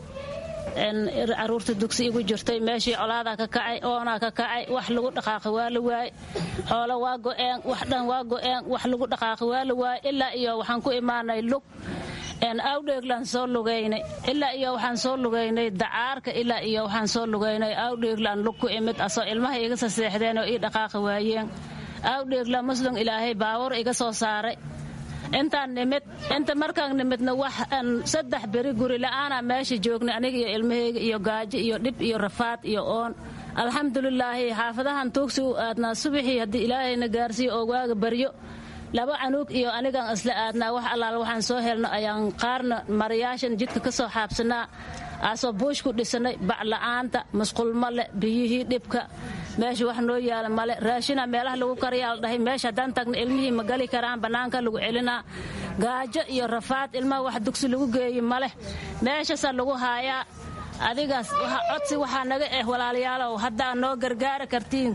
caruurta dugsi igu jirtay meeshii colaadaa ka kacay oonaa ka kacay wax lagu dhaqaaqi waa la waay xoolo waa go'een wax dhan waa go'een wax lagu dhaqaaqi waa la waay ilaa iyo waxaan ku imaanay lug awdheeglaan soo lugaynay ilaa iyo waxaan soo lugaynay dacaarka ilaa iyo waxaan soo lugaynay awdheeglaan lug ku imid asoo ilmaha iga saseexdeen oo ii dhaqaaqi waayeen awdheegla muslim ilaahay baawar iga soo saaray intaan nimid inta markaan nimidna wax saddex beri guri la'aana meesha joognay aniga iyo ilmahayga iyo gaajo iyo dhib iyo rafaad iyo oon alxamdulilaahi xaafadahan tuugsi u aadnaa subaxii haddii ilaahayna gaarsiiyo oo waaga baryo laba canuug iyo anigaan isla aadnaa wax allaal waxaan soo helno ayaan qaarna marayaashan jidka ka soo xaabsanaa aasoo buush ku dhisanay bacla'aanta musqulmo leh biyihii dhibka meesha wax noo yaala male raashina meelaha lagu karayaa la dhahay meesha haddaan tagna ilmihii ma gali karaan bannaanka lagu celinaa gaajo iyo rafaad ilmaha wax dugsi lagu geeyi maleh meeshaasaa lagu haayaa adigaas codsi waxaa naga eh walaalayaalow haddaa noo gargaari kartiin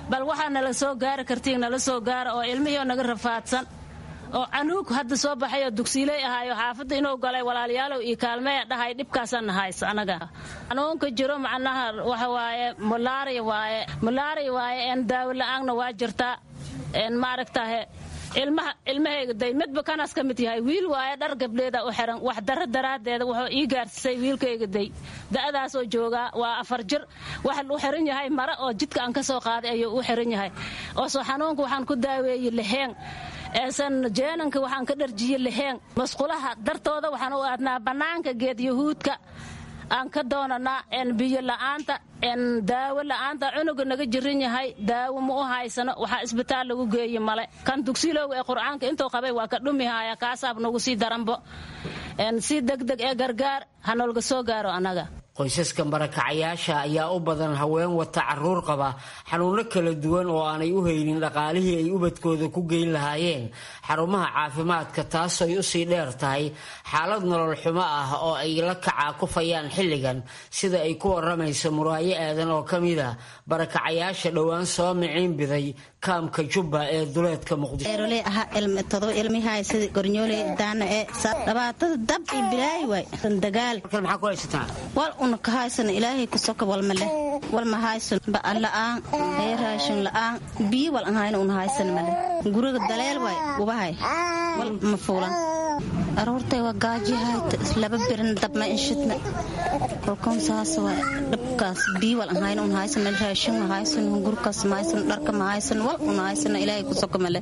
bal waxaa nala soo gaari kartiin nala soo gaara oo ilmihii oo naga rafaadsan oo canuug hadda soo baxay oo dugsiiley ahaayo xaafadda inuu galay walaalayaalow iyo kaalmeya dhahay dhibkaasana haysa anaga xanuunka jiro macnaha waxa waaye malaria waaye malaria waaye een daawo la-aanna waa jirtaa een maaragtahe ilmaha ilmahayga day midba kanaas ka mid yahay wiil waaye dhar gabdheeda u xiran wax daro daraaddeeda wuxuu ii gaarsiisay wiilkayga day da'daasoo joogaa waa afar jir waxa u xiran yahay mare oo jidka aan ka soo qaaday ayuu u xiran yahay oosoo xanuunka waxaan ku daaweeyey lixeen eesan jeenanka waxaan ka dharjiye lixeen masqulaha dartooda waxaan u aadnaa bannaanka geed yahuudka aan ka doonanaa een biyo la'aanta een daawo la'aanta cunuga naga jirin yahay daawo ma u haysano waxaa isbitaal lagu geeye male kan dugsilowga ee qur'aanka intuu qabay waa ka dhumihaya kaasaab nagu sii daranbo een si degdeg ee gargaar ha noolga soo gaaro annaga qoysaska barakacayaasha ayaa u badan haween wata caruur qaba xanuuno kala duwan oo aanay u haynin dhaqaalihii ay ubadkooda ku geyn lahaayeen xarumaha caafimaadka taasooy usii dheer tahay xaalad nolol xumo ah oo ay la kacaakufayaan xilligan sida ay ku waramayso muraayo aadan oo ka mid a barakacayaasha dhowaan soo miciin biday kaamka jubba ee duleedka muqdishoerole aha ilmi todoba ilmihay sida gornyooley daana ee dhibaatada dab iyo bilaay waay dagaal maxaa ku haysataa wal una ka haysan ilaahay ku soka walma leh wal ma haysan ba'an la'aan ee raashin la'aan biyo wal an hayna una haysan male guriga daleel waay ubahay wal ma fuulan aroortay waa gaajihayta laba birin dabma inshidna kolkan saas waa dhabkaas biyo wal an hayna un haysan male raashin ma haysan gurkaas ma haysan dharka ma haysan wal una haysan ilaahay ku soka male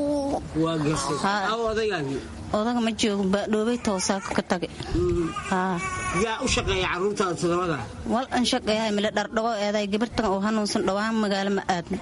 odaga ma joogo baadhoobay toosaa ka tagay yaa u shaqeeya caruurtaada todobada wal an shaqeeyahay male dhardhago eeday gabartan oo hanuunsan dhowaan magaalo ma aadna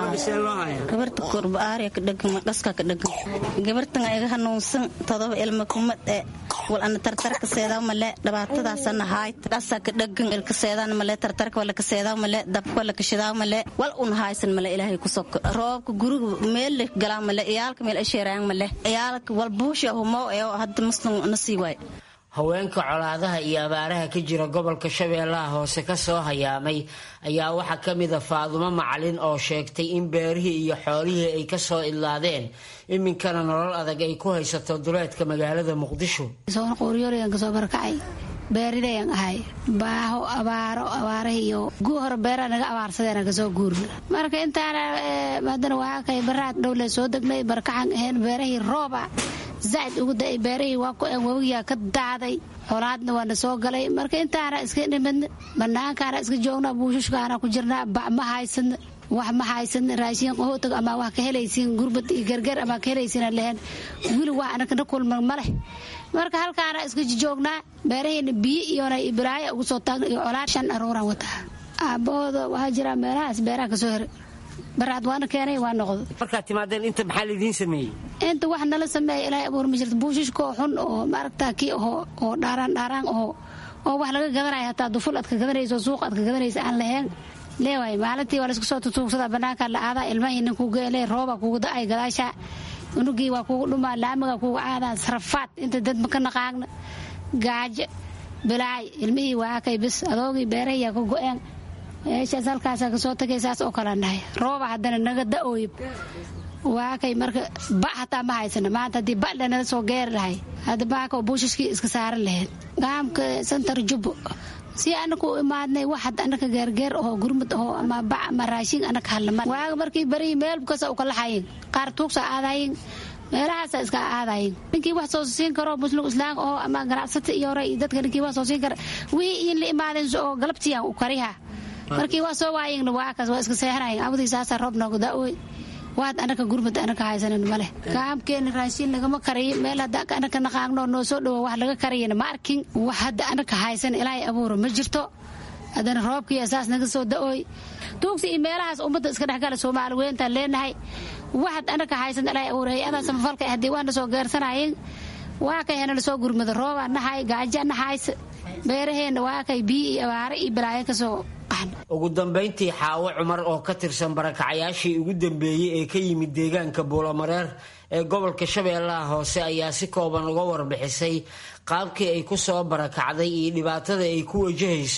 gabarta korbaariya ka dhegan dhaska ka dhegan gabartan iga hanuunsan todoba ilma kuma dhe wal ana tartarka seedaa male dhibaatadaasana haayt dhasa ka dhegan ilka seedaan male tartarka wala ka seedaa male dabka wala ka shidaa male wal un haysan male ilaahay ku soko roobka guriga meel leh galaa male iyaalka meel asheeraan male iyaalka wal buusha humo ee hadda muslim nasii waay haweenka colaadaha iyo abaaraha ka jira gobolka shabeellaha hoose ka soo hayaamay ayaa waxaa ka mida faadumo macalin oo sheegtay in beerihii iyo xoolihii ay ka soo idlaadeen iminkana nolol adag ay ku haysato duleedka magaalada muqdisho qoryoolyan kasoo barakacay beeridayan ahay baaho abaaro abaarahiiyo guu hore beeraa naga abaarsadeen kasoo guurna marka intaana haddana waa kay baraad dhowle soo degnay barakacan ahayn beerahii rooba zaid ugu da beerahii waa ku en wabigaa ka daaday xolaadna waana soo galay marka intaana iska dhimidna banaankaana iska joognaa buushushkaana ku jirnaa bac ma haysadna wax ma haysadna raashiin qahootag ama wax ka helaysiin gurbad iyo gargar ama ka helaysiina lehen wili wax anakana kulman ma leh marka halkaana iska joognaa beeraheena biyo iyona bilaayo ugu soo taagna iyo colaad shan aruuraan wataa aabbahooda waxaa jira meelahaas beeraha kasoo heray baraad waana keenay waa noqdo markaad timaadeen inta maxaa laidiin sameeyey inta wax nala sameeya ilaahay abuur ma jirto buushishkoo xun oo maaragtaa kii ahoo oo dhaaraan dhaaraan ahoo oo wax laga gadanaya hataa duful aad ka gadanayso suuq aad ka gadanaysa aan lahayn leewaay maalintii waa laisku soo tutuugsadaa bannaankaa la aadaa ilmahii nin kugu ele rooba kugu da-ay gadaasha unugii waa kugu dhumaa laamiga kugu aadaa sarafaad inta dad ma ka naqaagna gaajo bilaay ilmihii waa kay bis adoogii beerahiyaa ka go-een meeshaas halkaasa kasoo tagay saas oo kala nahay rooba haddana naga da-ooyib waa kay marka ba hataa ma haysana maanta haddii ba lanala soo geeri lahay hadda baaka buushashkii iska saaran lahayd gaamka santar jubbo si anaku u imaadnay wax had anaka geergeer ahoo gurmud ahoo ama bac ama raashin anaka hadlama waaga markii barii meel kasa u kala xayin qaar tuugsa aadayin meelahaasa iska aadayin ninkii wax soo siin karo muslim islaam oo ama ganacsata iyo hore iyo dadka ninkii wax soo siin kara wixii in la imaadeen oo galabtiyan u kariha markii waa soo waayingna waa kaas waa iska seexanayin abadii saasa roob noogu da-oy waad anaka gurmud anaka haysanin maleh gaamkeena raashiin lagama kariyo meel hadda anaka naqaagno noo soo dhowo wax laga kariyana ma arkin wax hadda anaka haysan ilaahay abuuro ma jirto haddana roobkii saas naga soo da-ooy tuugsi iyo meelahaas ummadda iska dhexgala soomaali weyntaan leenahay waxad anaka haysan ilaahay abuuro hay-adaa samafalka haddii waana soo geersanayin waa kay hena lasoo gurmado roobaa nahay gaaja nahays beeraheenna waa kay biyo iyo abaare iyo balaayo kasoo ugu dambayntii xaawo cumar oo ka tirsan barakacayaashii ugu dambeeyey ee ka yimid deegaanka buulamareer ee gobolka shabeellaha hoose ayaa si kooban uga warbixisay qaabkii ay ku soo barakacday iyo dhibaatada ay ku wajahayso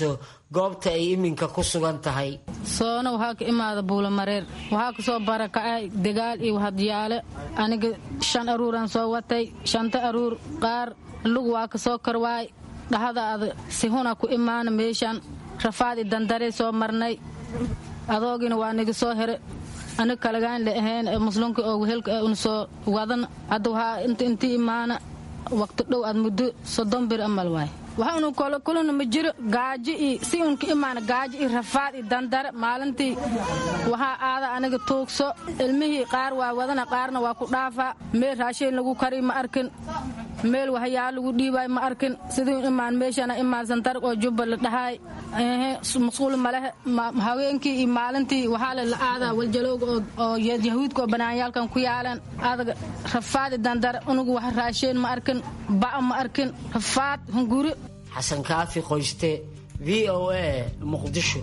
goobta ay iminka ku sugan tahay soona waxaa ka imaada buulamareer waxaa ka soo barakacay degaal iyo hadyaale aniga shan aruuraan soo watay shanta aruur qaar lug waa ka soo karwaay dhahadaada sihuna ku imaana meeshan rafaad i dandarey soo marnay adoogina waa niga soo here aniga kalagaan la ahayn muslimka oo wehelka una soo wadan hadda waxaa inta intii imaana waqti dhow aad muddo soddon bir amal waay waxaanu kulana ma jiro gaajo iyo si unka imaana gaajo iyo rafaad iyo dandare maalintii waxaa aada aniga tuugso ilmihii qaar waa wadana qaarna waa ku dhaafaa meel raashiin lagu kari ma arkin meel waxyaa lagu dhiibaay ma arkin sidii imaan meeshana imaan santarg oo jubba la dhahaay masquul malehe haweenkii iyo maalintii waxaa le la aadaa waljalowga oo yahuudka oo banaanyaalkan ku yaaleen adaga rafaadi dandare unugu wax raashiin ma arkin ba'a ma arkin rafaad hunguri xasan kaafi qoyste v o a muqdisho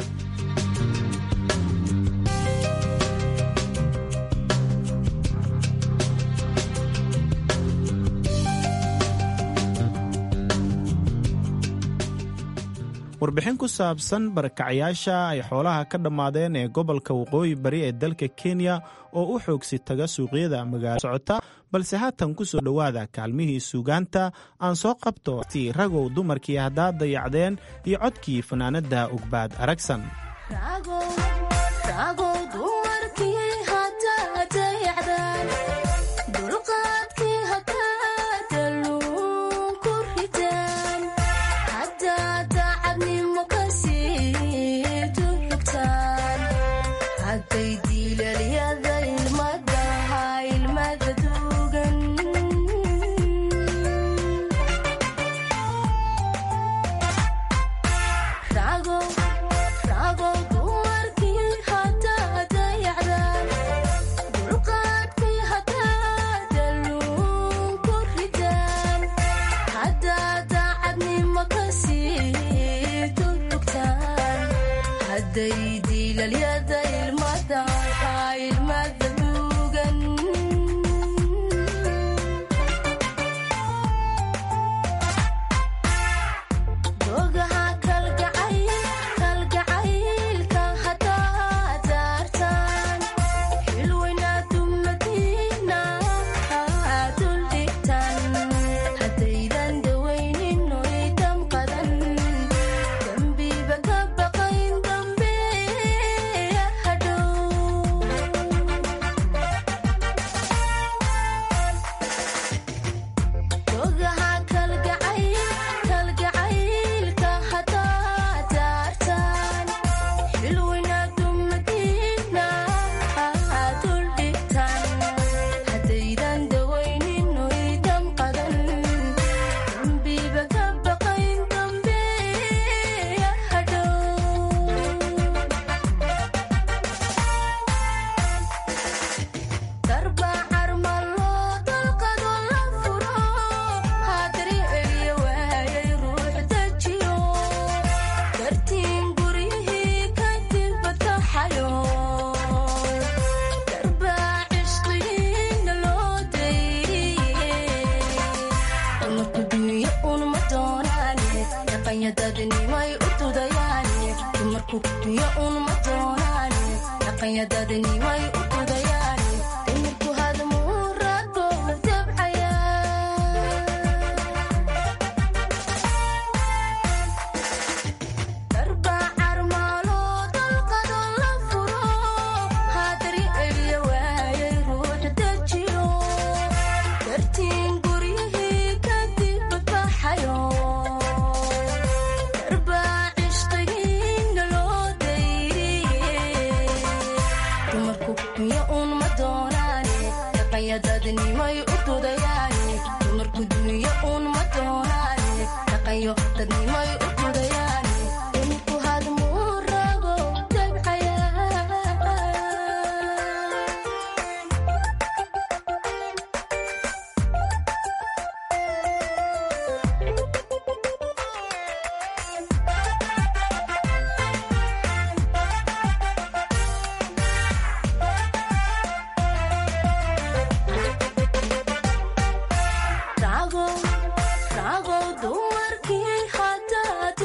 warbixin ku saabsan barakacyaasha ay xoolaha ka dhammaadeen ee gobolka waqooyi bari ee dalka kenya oo u xoogsi taga suuqyada magaalo socota balse haatan ku soo dhowaada kaalmihii suugaanta aan soo qabto ti ragow dumarkii haddaad dayacdeen iyo codkii fanaanadda ugbaad aragsan ragow dumarkii hadaad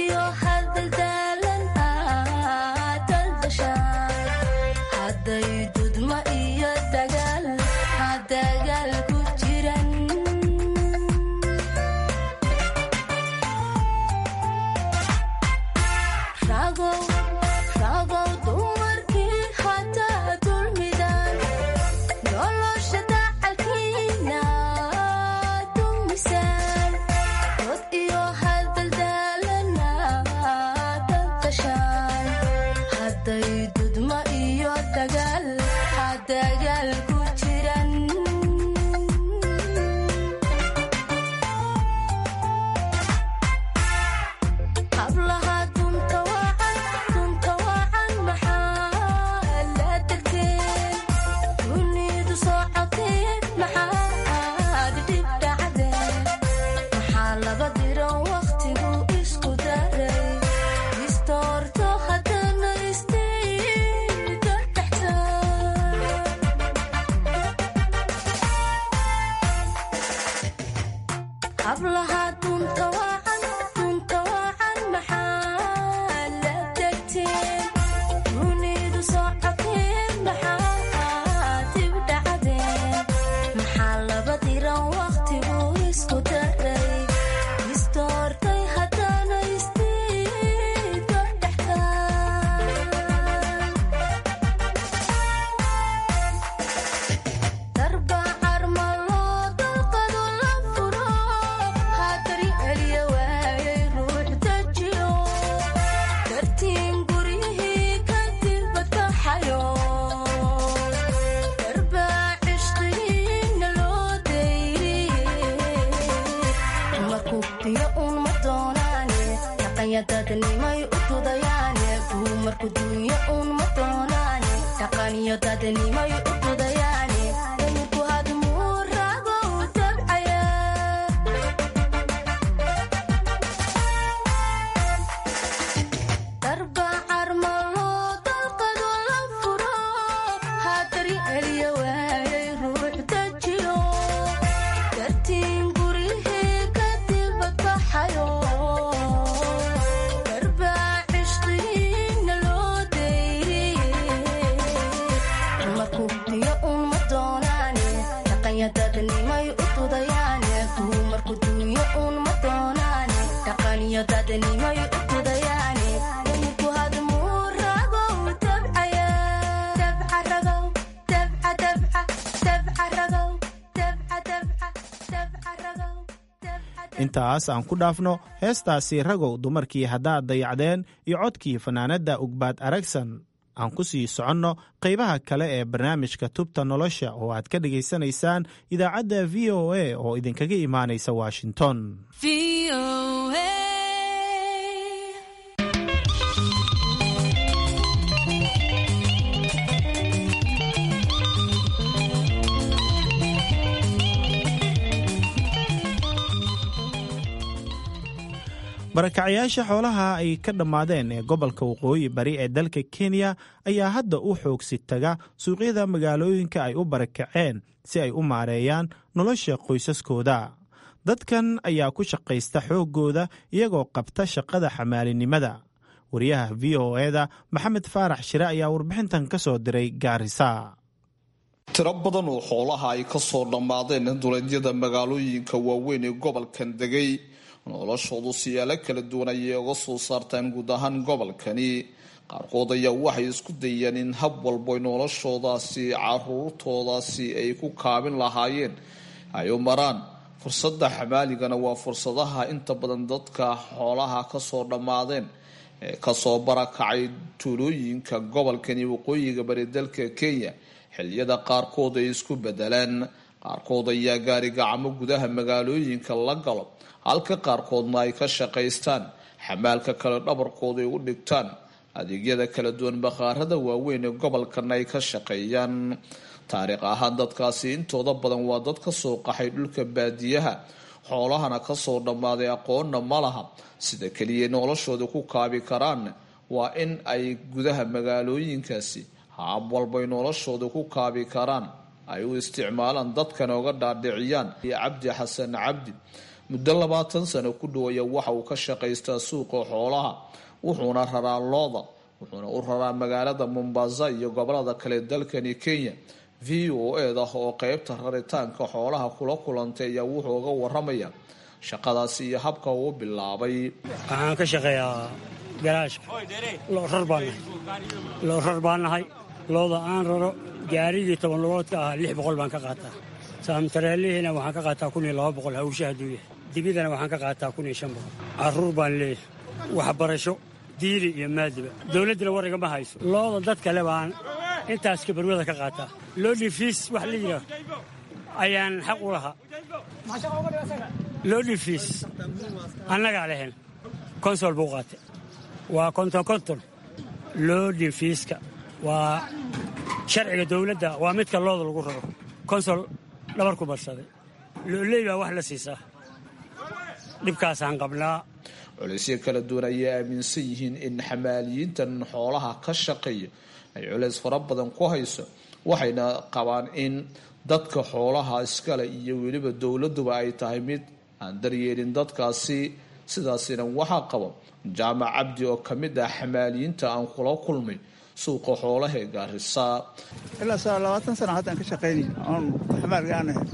intaas aan ku dhaafno heestaasi ragow dumarkii haddaad dayacdeen iyo codkii fanaanadda ugbaad aragsan aan ku sii soconno qaybaha kale ee barnaamijka tubta nolosha oo aad ka dhegaysanaysaan idaacadda v o a oo idinkaga imaanaysa washington barakacyaasha xoolaha ay ka dhammaadeen ee gobolka waqooyi bari ee dalka kenya ayaa hadda u xoogsi taga suuqyada magaalooyinka ay u barakaceen si ay u maareeyaan nolosha qoysaskooda dadkan ayaa ku shaqaysta xooggooda iyagoo qabta shaqada xamaalinimada wariyaha v o eda maxamed faarax shire ayaa warbixintan ka soo diray gaarisa tiro badan oo xoolaha ay ka soo dhammaadeen duleedyada magaalooyinka waaweyn ee gobolkan degay noloshoodu siyaalo kala duwan ayay uga soo saartaan guud ahaan gobolkani qaarkood ayaa waxay isku dayeen in hab walbo noloshoodaasi caruurtoodaasi ay ku kaabin lahaayeen ay u maraan fursadda xamaaligana waa fursadaha inta badan dadka xoolaha kasoo dhammaadeen ee kasoo barakacay tuulooyinka gobolkani waqooyiga bari dalka kenya xiliyada qaarkood ay isku bedeleen qaarkood ayaa gaari gacmo gudaha magaalooyinka la galo halka qaarkoodna ay ka shaqaystaan xamaalka kale dhabarkooda ay u dhigtaan adeegyada kala duwan bakhaarada waaweyn ee gobolkana ay ka shaqeeyaan taariikh ahaan dadkaasi intooda badan waa dad kasoo qaxay dhulka baadiyaha xoolahana kasoo dhammaaday aqoonna ma laha sida keliya noloshooda ku kaabi karaan waa in ay gudaha magaalooyinkaasi haab walbay noloshooda ku kaabi karaan ay u isticmaalaan dadkana uga dhaadhiciyaan iyo cabdi xasan cabdi muddo labaatan sano ku dhawaya waxa uu ka shaqaystaa suuqa xoolaha wuxuuna raraa looda wuxuuna u raraa magaalada mombasa iyo gobolada kale dalkani kenya v o eda oo qeybta raritaanka xoolaha kula kulantay ayaa wuxuu uga waramaya shaqadaasi iyo habka uu bilaabay waxaan ka shaqeeyaa garaashka loorar baan nahay loorar baan nahay looda aan raro gaarigii toban lugoodka ah lix boqol baan ka qaataa saamtareelihiina waxaan ka qaataa kun iyo laba boqol hawsha hadduu yahay dibidana waxaan ka qaataa kun iyo shan boqol carruur baan leeyahay waxbarasho diiri iyo maadiba dowladdina war igama hayso looda dad kale baan intaas kabarwada ka qaataa loodhi fiis wax la yidhaah ayaan xaq u lahaa loodhi fiis annagaa lehen konsol buu qaatay waa konton konton loodhi fiiska waa sharciga dowladda waa midka looda lagu raro konsol dhabar ku barsaday looley baa wax la siisaa dhibkaasaan qabnaa culeysyo kala duwan ayay aaminsan yihiin in xamaaliyiintan xoolaha ka shaqeeya ay culeys fara badan ku hayso waxayna qabaan in dadka xoolaha iskale iyo weliba dowladuba ay tahay mid aan daryeelin dadkaasi sidaasina waxaa qaba jaamac cabdi oo ka mid ah xamaaliyiinta aan kula kulmay suuqa xoolaha ee gaarisa ilaa saa labaatan sana haddaan ka shaqaynay oon xamaalga aan ahay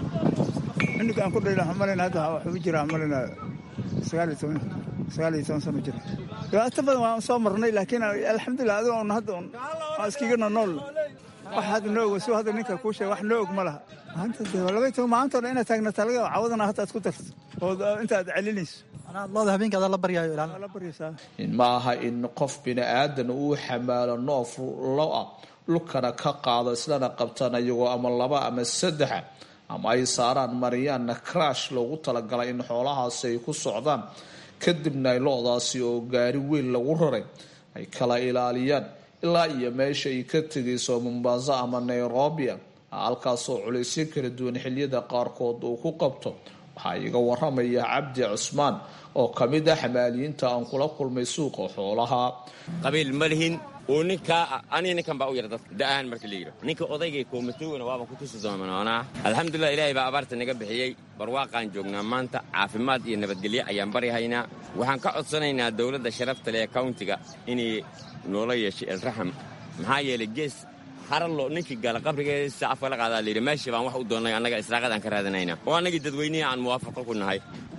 cunug aan ku dhayla xumalina hadda waxuu jiraa xumalina sagaal iyo toban sagaal iyo toban sano jira dhibaato badan waan soo marnay laakiin alxamdulilah adigo on hadda on waa iskiga nonool wax hadda noo og suu hadda ninka kuu sheega wax noo og ma laha maanta dee laba iyo toban maanta hore inaad taagnataa laga yaaba cawadana hadda aad ku darto oo intaad celinayso looda habeenka adaa la baryaayo la baryaysaa in ma aha in qof bini aadan uu xamaalo noof lo ah dhulkana ka qaado islana qabtaan iyagoo ama laba ama saddexa ama ay saaraan mariyaanna crash loogu talagalay in xoolahaasi ay ku socdaan kadibna ay lo-daasi oo gaari weyn lagu raray ay kala ilaaliyaan ilaa iyo meesha ay ka tegayso mombasa ama nairobia halkaasoo culaysyo kala duwan xiliyada qaarkood uu ku qabto waxaa iga waramaya cabdi cusmaan oo ka mid ah xamaaliyiinta aan kula kulmay suuqa xoolaha qabiil ma lihin uu ninkaa aniga ninkan baa u yara dadka da'ahan marka la yidho ninka odaygay koomatowna waaba ku tusi doonoonaa alxamdulilah ilaahay baa abaarta naga bixiyey barwaaqaan joognaa maanta caafimaad iyo nabadgelyo ayaan baryahaynaa waxaan ka codsanaynaa dowladda sharafta leh ee kawntiga inay noola yeeshay elraxam maxaa yeelay gees harallo ninkii gala qabrigeesa afka la qaadaa layidhi meeshii baan wax u doonnay annaga israaqadaan ka raadinayna oo annagii dadweynihii aan muwaafaqo ku nahay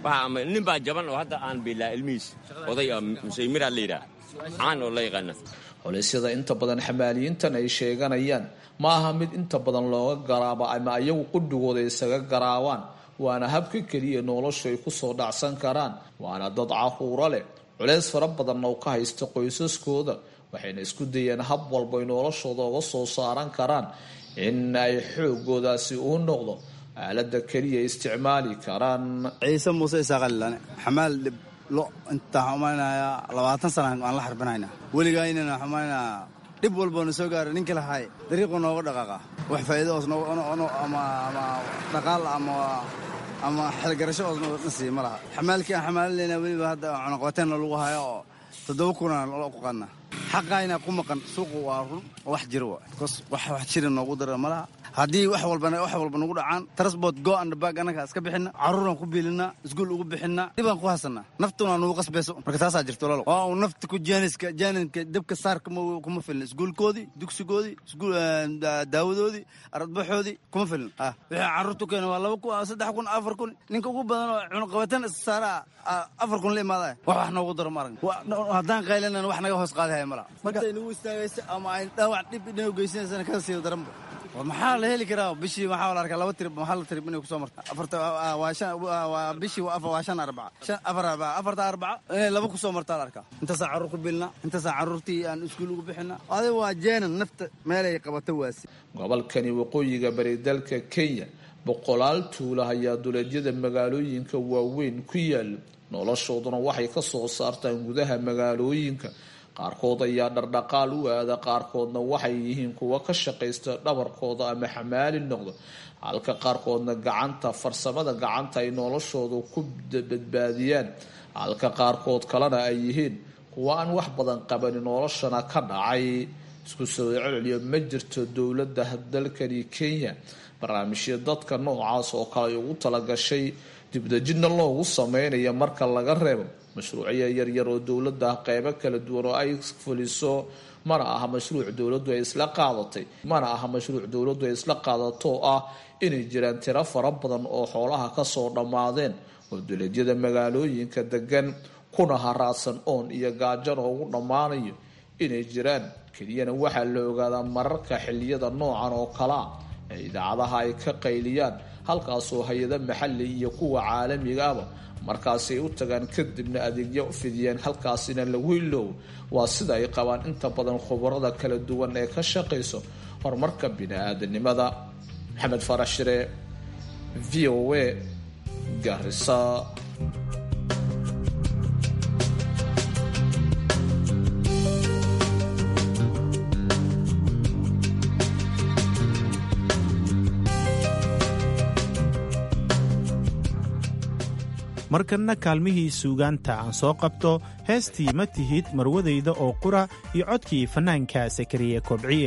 nin baa jaban oo hadda aan biilaa ilmihiis oday musaymiraa la yidhaah caan oo la yaqaana culeysyada inta badan xamaaliyiintan ay sheeganayaan ma aha mid inta badan looga garaabo ama ayagu qudhigooda isaga garaabaan waana habka keliya noloshu ay kusoo dhacsan karaan waana dad caruuro leh culeys fara badanna u ka haysta qoysaskooda waxayna isku dayeen hab walba ay noloshooda uga soo saaran karaan in ay xoogoodaasi uu noqdo aalada keliya isticmaali karaan ciise muuse isaaqalilane xamaal dhib lo intaan xumaynayaa labaatan sana aan la xarbinayna weligaynana xumaynaa dhib walboona soo gaara ninka lahay dariiqu nooga dhaqaaqa wax faa'iido oos ama dhaqaal ama ama xelgarasho oos na siiya ma laha xamaalkii aan xamaalinayna weliba hadda cunaqabateenna lagu hayo oo toddoba kunaan lo ku qaadna xaqayna ku maqan suuqu waa run wax jira wa bcause wax wax jira noogu dara ma laha haddii wax walba wax walba nagu dhacaan transport go and bag annaga iska bixina carruuraan ku biilinaa iskuul ugu bixinaa dhibaan ku hasanaa naftuna nugu qasbayso marka taasaa jirto lalo waa uu nafta ku jaaniska jaaninka dabka saarka kuma filin iskuulkoodii dugsigoodii iskuul daawadoodii aradbaxoodii kuma filin ah wixii carruurtu keena waa laba kun saddex kun afar kun ninka ugu badan oo cunaqabatan isaaraa afar kun la imaada wax wax noogu daro ma aragn haddaan qaylinan wax naga hoos qaadahaya mala markay nagu istaagaysa ama ay dhaawac dhib inoo geysanaysana kada siiyo daranba maxaa la heli karaa bishii waxaa la arkaa laba trib hal trib inay kusoo marta afarta waa shan waa bishii waa afar waa shan arbaca shan afar arbaca afarta arbaca inay laba kusoo martaa la arkaa intaasaan carruur ku bilna intaasaan carruurtii aan iskuul ugu bixina adiga waa jeenan nafta meelay qabato waasi gobolkani waqooyiga bari dalka kenya boqolaal tuula ayaa duleedyada magaalooyinka waaweyn ku yaala noloshooduna waxay ka soo saartaan gudaha magaalooyinka qaarkood ayaa dhardhaqaal u aada qaarkoodna waxay yihiin kuwa ka shaqaysta dhabarkooda ama xamaali noqdo halka qaarkoodna gacanta farsamada gacanta ay noloshooda ku badbaadiyaan halka qaarkood kalena ay yihiin kuwa aan wax badan qabanin noloshana ka dhacay isku soo celceliyo ma jirto dowladda dalkani kenya barnaamijyo dadka noocaas oo kale ay ugu talagashay dibdejidna loogu sameynayo marka laga reebo mashruucyo yaryar oo dowladda qeybo kala duwan oo ay fuliso mana aha mashruuc dowladdu ay isla qaadatay mana aha mashruuc dowladdu ay isla qaadato oo ah inay jiraan tiro fara badan oo xoolaha kasoo dhammaadeen oo duleedyada magaalooyinka degan kuna haraadsan oon iyo gaajana ugu dhammaanayo inay jiraan keliyana waxaa la ogaadaa mararka xiliyada noocan oo kalea ee idaacadaha ay ka qayliyaan halkaasoo hay-ada maxali iyo kuwa caalamiga aba markaasi ay u tagaan kadibna adeegyo fidiyeen halkaasina lagu iloow waa sida ay qabaan inta badan khubarada kala duwan ee ka shaqayso horumarka bini-aadanimada maxamed farax shire v o a garisa markanna kaalmihii suugaanta aan soo qabto heestii ma tihid marwadayda oo qura iyo codkii fannaanka sakariye kobciye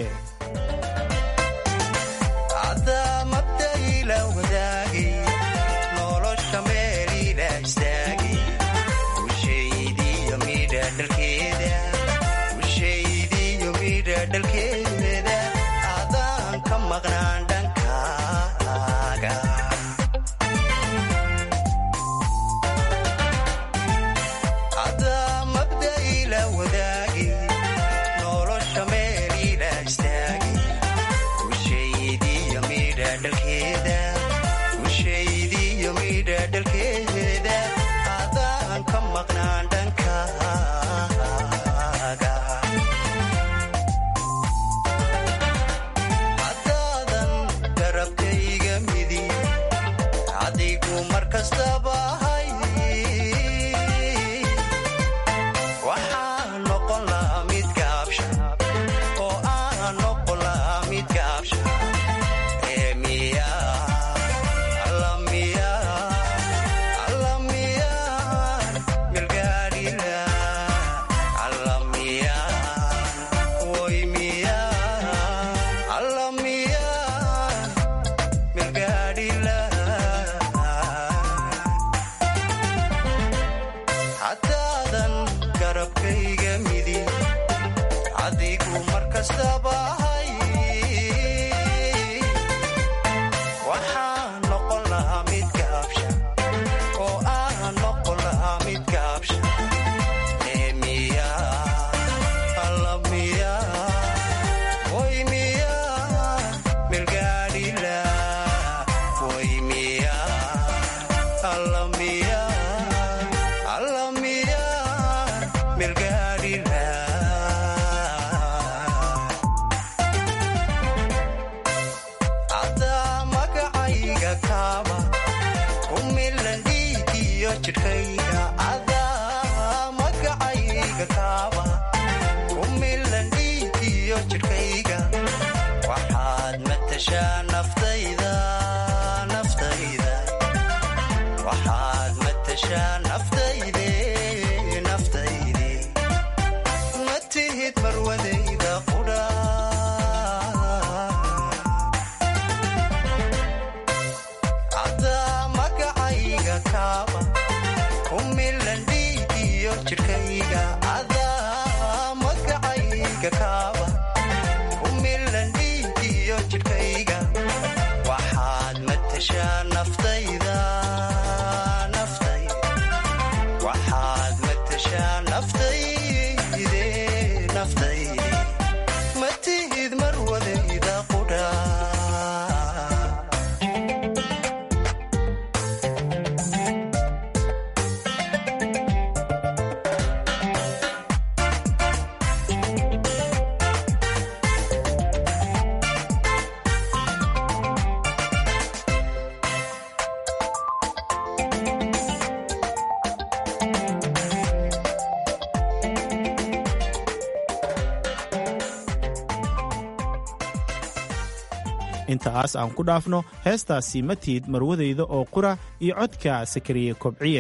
intaas aan ku dhaafno heestaasi matiid marwadayda oo qura iyo codka sakariye kobciye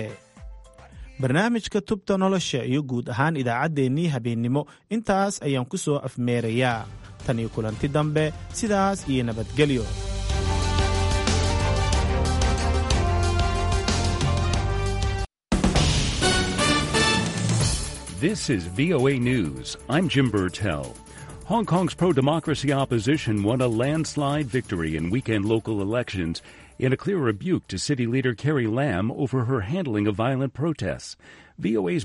barnaamijka tubta nolosha iyo guud ahaan idaacaddeenii habeennimo intaas ayaan ku soo afmeerayaa tan iyo kulanti dambe sidaas iyo nabadgelyo This is VOA News. I'm Jim Burtell. Hong Kong's pro democracy opposition won a landslide victory in weekend local elections in a clear rebuke to city leader Carrie Lam over her handling of violent protests. VOA's